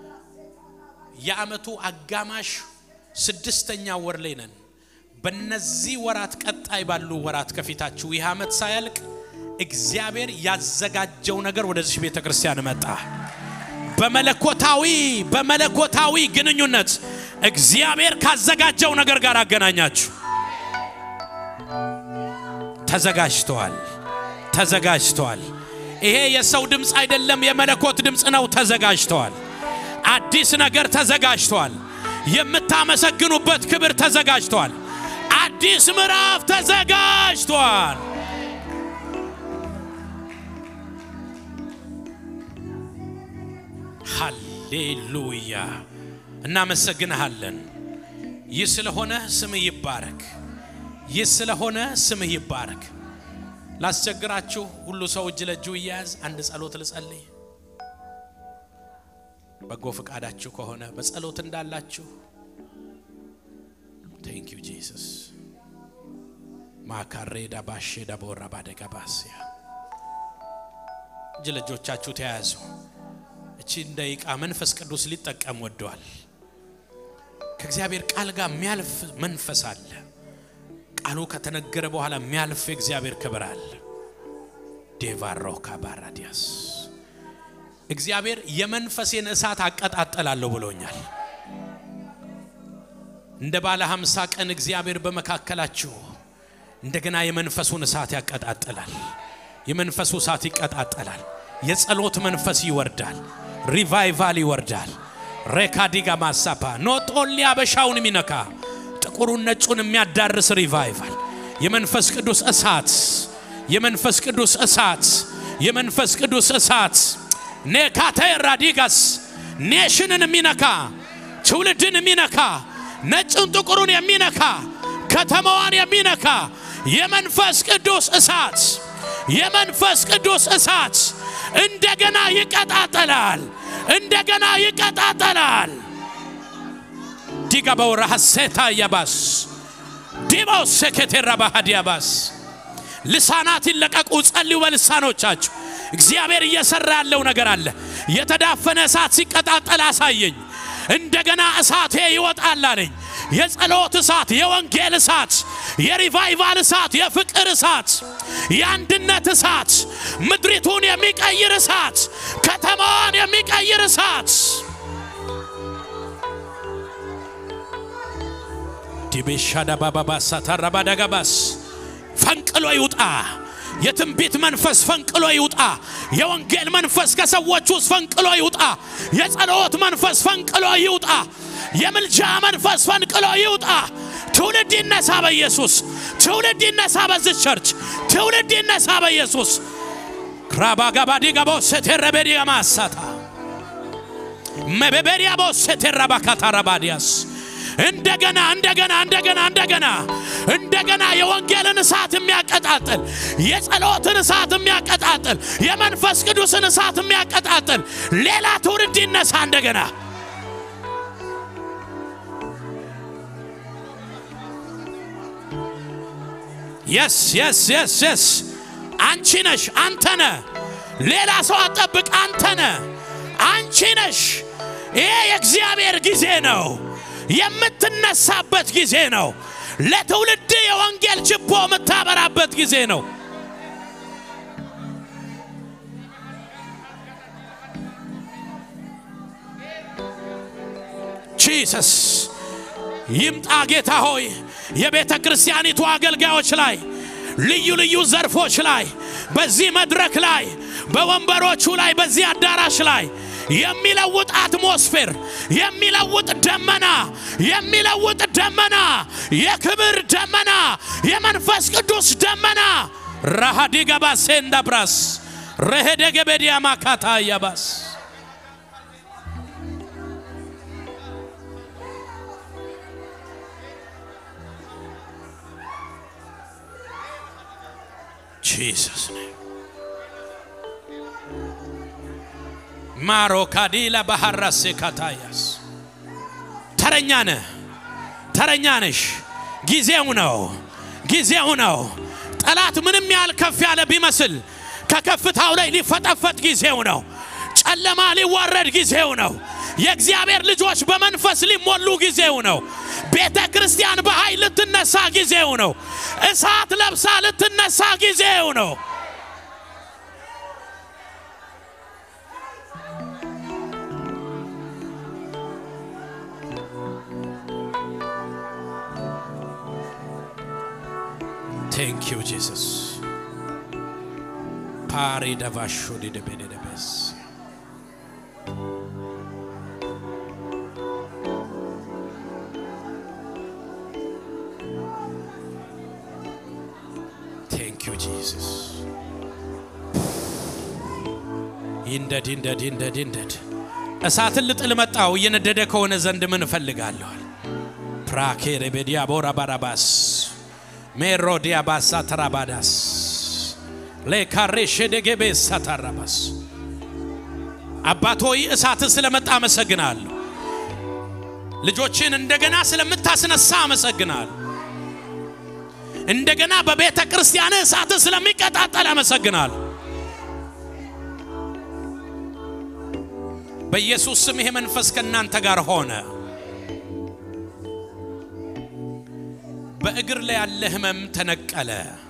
የዓመቱ አጋማሽ ስድስተኛ ወር ላይ ነን። በነዚህ ወራት ቀጣይ ባሉ ወራት ከፊታችሁ ይህ ዓመት ሳያልቅ እግዚአብሔር ያዘጋጀው ነገር ወደዚህ ቤተ ክርስቲያን መጣ። በመለኮታዊ በመለኮታዊ ግንኙነት እግዚአብሔር ካዘጋጀው ነገር ጋር አገናኛችሁ። ተዘጋጅተዋል፣ ተዘጋጅተዋል። ይሄ የሰው ድምፅ አይደለም፣ የመለኮት ድምፅ ነው። ተዘጋጅተዋል። አዲስ ነገር ተዘጋጅተዋል። የምታመሰግኑበት ክብር ተዘጋጅተዋል። አዲስ ምዕራፍ ተዘጋጅተዋል። ሃሌሉያ! እናመሰግንሃለን። ይህ ስለሆነ ስምህ ይባረክ። ይህ ስለሆነ ስምህ ይባረክ። ላስቸግራችሁ ሁሉ ሰው እጅ ለእጁ እያያዝ አንድ ጸሎት ልጸልይ። በጎ ፈቃዳችሁ ከሆነ በጸሎት እንዳላችሁ ቴንክ ዩ ጂሰስ ማካሬዳ ባሼ ዳቦራ ባደጋ ባስያ እጅ ለእጆቻችሁ ተያያዙ። እቺን ደቂቃ መንፈስ ቅዱስ ሊጠቀም ወደዋል። ከእግዚአብሔር ቃል ጋር የሚያልፍ መንፈስ አለ። ቃሉ ከተነገረ በኋላ የሚያልፍ የእግዚአብሔር ክብር አለ። ዴቫሮ ካባራዲያስ እግዚአብሔር የመንፈሴን እሳት አቀጣጠላለሁ ብሎኛል። እንደ ባለ ሀምሳ ቀን እግዚአብሔር በመካከላችሁ እንደገና የመንፈሱን እሳት ያቀጣጥላል። የመንፈሱ እሳት ይቀጣጠላል። የጸሎት መንፈስ ይወርዳል። ሪቫይቫል ይወርዳል። ሬካዲጋ ማሳፓ ኖጦሊ አበሻውን የሚነካ ጥቁሩን ነጩን የሚያዳርስ ሪቫይቫል የመንፈስ ቅዱስ እሳት የመንፈስ ቅዱስ እሳት የመንፈስ ቅዱስ እሳት ኔካቴ ራዲጋስ ኔሽንን የሚነካ ትውልድን የሚነካ ነጭን ጥቁሩን የሚነካ ከተማዋን የሚነካ የመንፈስ ቅዱስ እሳት የመንፈስ ቅዱስ እሳት እንደገና ይቀጣጠላል፣ እንደገና ይቀጣጠላል። ዲጋ በውራ ሐሴታ ያባስ ዲባው ሴኬቴራ ባህዲያባስ ልሳናት ይለቀቁ፣ ጸልዩ በልሳኖቻችሁ። እግዚአብሔር እየሰራ ያለው ነገር አለ። የተዳፈነ እሳት ሲቀጣጠል አሳየኝ። እንደገና እሳቴ ይወጣል አለኝ። የጸሎት እሳት፣ የወንጌል እሳት፣ የሪቫይቫል እሳት፣ የፍቅር እሳት፣ የአንድነት እሳት፣ ምድሪቱን የሚቀይር እሳት፣ ከተማዋን የሚቀይር እሳት ዲቤሻዳ ባባባሳ ታራባዳጋባስ ፈንቅሎ ይውጣ። የትንቢት መንፈስ ፈንቅሎ ይውጣ። የወንጌል መንፈስ ከሰዎች ውስጥ ፈንቅሎ ይውጣ። የጸሎት መንፈስ ፈንቅሎ ይውጣ። የምልጃ መንፈስ ፈንቅሎ ይውጣ። ትውልድ ይነሳ በኢየሱስ ትውልድ ይነሳ በዚህ ቸርች ትውልድ ይነሳ በኢየሱስ ክራባጋባዲ ጋቦ ሴቴረቤዲ ማሳታ መበበሪያ ቦ ሴቴራባካታ ረባዲያስ እንደገና እንደገና እንደገና እንደገና እንደገና የወንጌልን እሳት የሚያቀጣጥል የጸሎትን እሳት የሚያቀጣጥል የመንፈስ ቅዱስን እሳት የሚያቀጣጥል ሌላ ትውልድ ይነሳ እንደገና የስ የስ የስ የስ አንቺ ነሽ አንተ ነ ሌላ ሰው አጠብቅ አንተ ነ አንቺ ነሽ ይሄ የእግዚአብሔር ጊዜ ነው የምትነሳበት ጊዜ ነው ለትውልድ የወንጌል ችቦ የምታበራበት ጊዜ ነው ጂሰስ ይምጣ ጌታ ሆይ የቤተ ክርስቲያኒቱ አገልጋዮች ላይ ልዩ ልዩ ዘርፎች ላይ በዚህ መድረክ ላይ በወንበሮቹ ላይ በዚህ አዳራሽ ላይ የሚለውጥ አትሞስፌር የሚለውጥ ደመና የሚለውጥ ደመና የክብር ደመና የመንፈስ ቅዱስ ደመና ራሃዲ ገባሴ እንዳብራስ ረሄደ ገበዲያ ማካታ ያባስ ጂሰስ ማሮ ካዲላ ባህራሴ ካታያስ ተረኛ ነህ፣ ተረኛ ነሽ። ጊዜው ነው፣ ጊዜው ነው። ጠላት ምንም ያህል ከፍ ያለ ቢመስል ከከፍታው ላይ ሊፈጠፈጥ ጊዜው ነው። ጨለማ ሊዋረድ ጊዜው ነው። የእግዚአብሔር ልጆች በመንፈስ ሊሞሉ ጊዜው ነው። ቤተ ክርስቲያን በኃይል ልትነሳ ጊዜው ነው። እሳት ለብሳ ልትነሳ ጊዜው ነው። ቴንክ ዩ ጂሰስ ፓሪ ደቫሾ ዲደቤደደቤስ ቴንክ ዩ ጂሰስ ይንደድ ይንደድ ይንደድ ይንደድ እሳትን ልጥል መጣው እየነደደ ከሆነ ዘንድ ምን እፈልጋለኋል ፕራኬ ሬቤዲያ ቦራ ባራባስ ሜሮዲያ ባሳ ተራባዳስ ሌካሬ ሸደጌቤ ሳታራባስ አባት ሆይ እሳትን ስለመጣ አመሰግናለሁ። ልጆችን እንደገና ስለምታስነሳ አመሰግናለሁ። እንደገና በቤተ ክርስቲያን እሳትን ስለሚቀጣጠል አመሰግናለሁ። በኢየሱስ ስም ይሄ መንፈስ ከእናንተ ጋር ሆነ። በእግር ላይ ያለ ህመም ተነቀለ።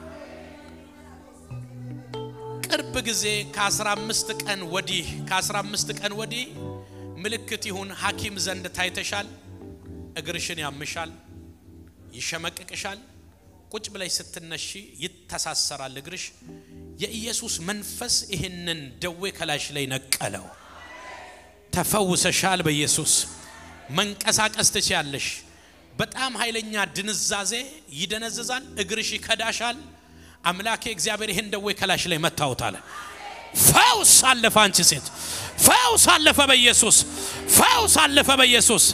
ቅርብ ጊዜ ከ15 ቀን ወዲህ ከ15 ቀን ወዲህ ምልክት ይሁን ሐኪም ዘንድ ታይተሻል። እግርሽን ያምሻል፣ ይሸመቅቅሻል። ቁጭ ብለሽ ስትነሺ ይተሳሰራል እግርሽ። የኢየሱስ መንፈስ ይህንን ደዌ ከላሽ ላይ ነቀለው። ተፈውሰሻል። በኢየሱስ መንቀሳቀስ ትችያለሽ። በጣም ኃይለኛ ድንዛዜ ይደነዝዛል፣ እግርሽ ይከዳሻል። አምላኬ እግዚአብሔር ይህን ደዌ ከላሽ ላይ መታወታል። ፈውስ አለፈ። አንቺ ሴት ፈውስ አለፈ በኢየሱስ ፈውስ አለፈ በኢየሱስ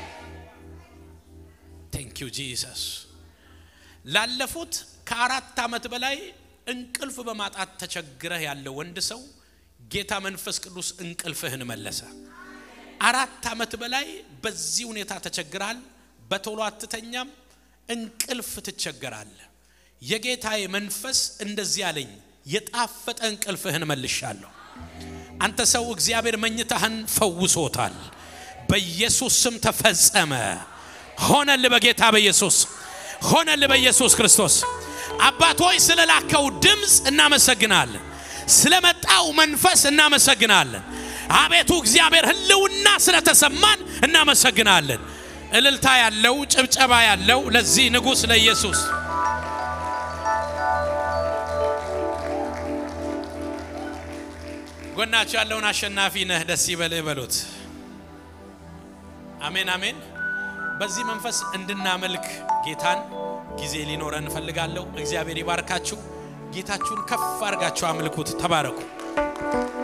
ቴንክ ዩ ጂሰስ። ላለፉት ከአራት ዓመት በላይ እንቅልፍ በማጣት ተቸግረህ ያለ ወንድ ሰው ጌታ መንፈስ ቅዱስ እንቅልፍህን መለሰ። አራት ዓመት በላይ በዚህ ሁኔታ ተቸግራል። በቶሎ አትተኛም፣ እንቅልፍ ትቸገራለህ። የጌታዬ መንፈስ እንደዚህ አለኝ፣ የጣፈጠ እንቅልፍህን መልሻለሁ። አንተ ሰው እግዚአብሔር መኝታህን ፈውሶታል። በኢየሱስ ስም ተፈጸመ። ሆነል በጌታ በኢየሱስ ሆነል በኢየሱስ ክርስቶስ። አባት ሆይ ስለላከው ድምፅ እናመሰግናለን። ስለመጣው መንፈስ እናመሰግናለን። አቤቱ እግዚአብሔር ሕልውና ስለተሰማን እናመሰግናለን። እልልታ ያለው ጭብጨባ ያለው ለዚህ ንጉሥ ለኢየሱስ ጎናቸው ያለውን አሸናፊ ነህ ደስ ይበልህ በሉት። አሜን አሜን። በዚህ መንፈስ እንድናመልክ ጌታን ጊዜ ሊኖረን እንፈልጋለሁ። እግዚአብሔር ይባርካችሁ። ጌታችሁን ከፍ አድርጋችሁ አምልኩት። ተባረኩ። ነው።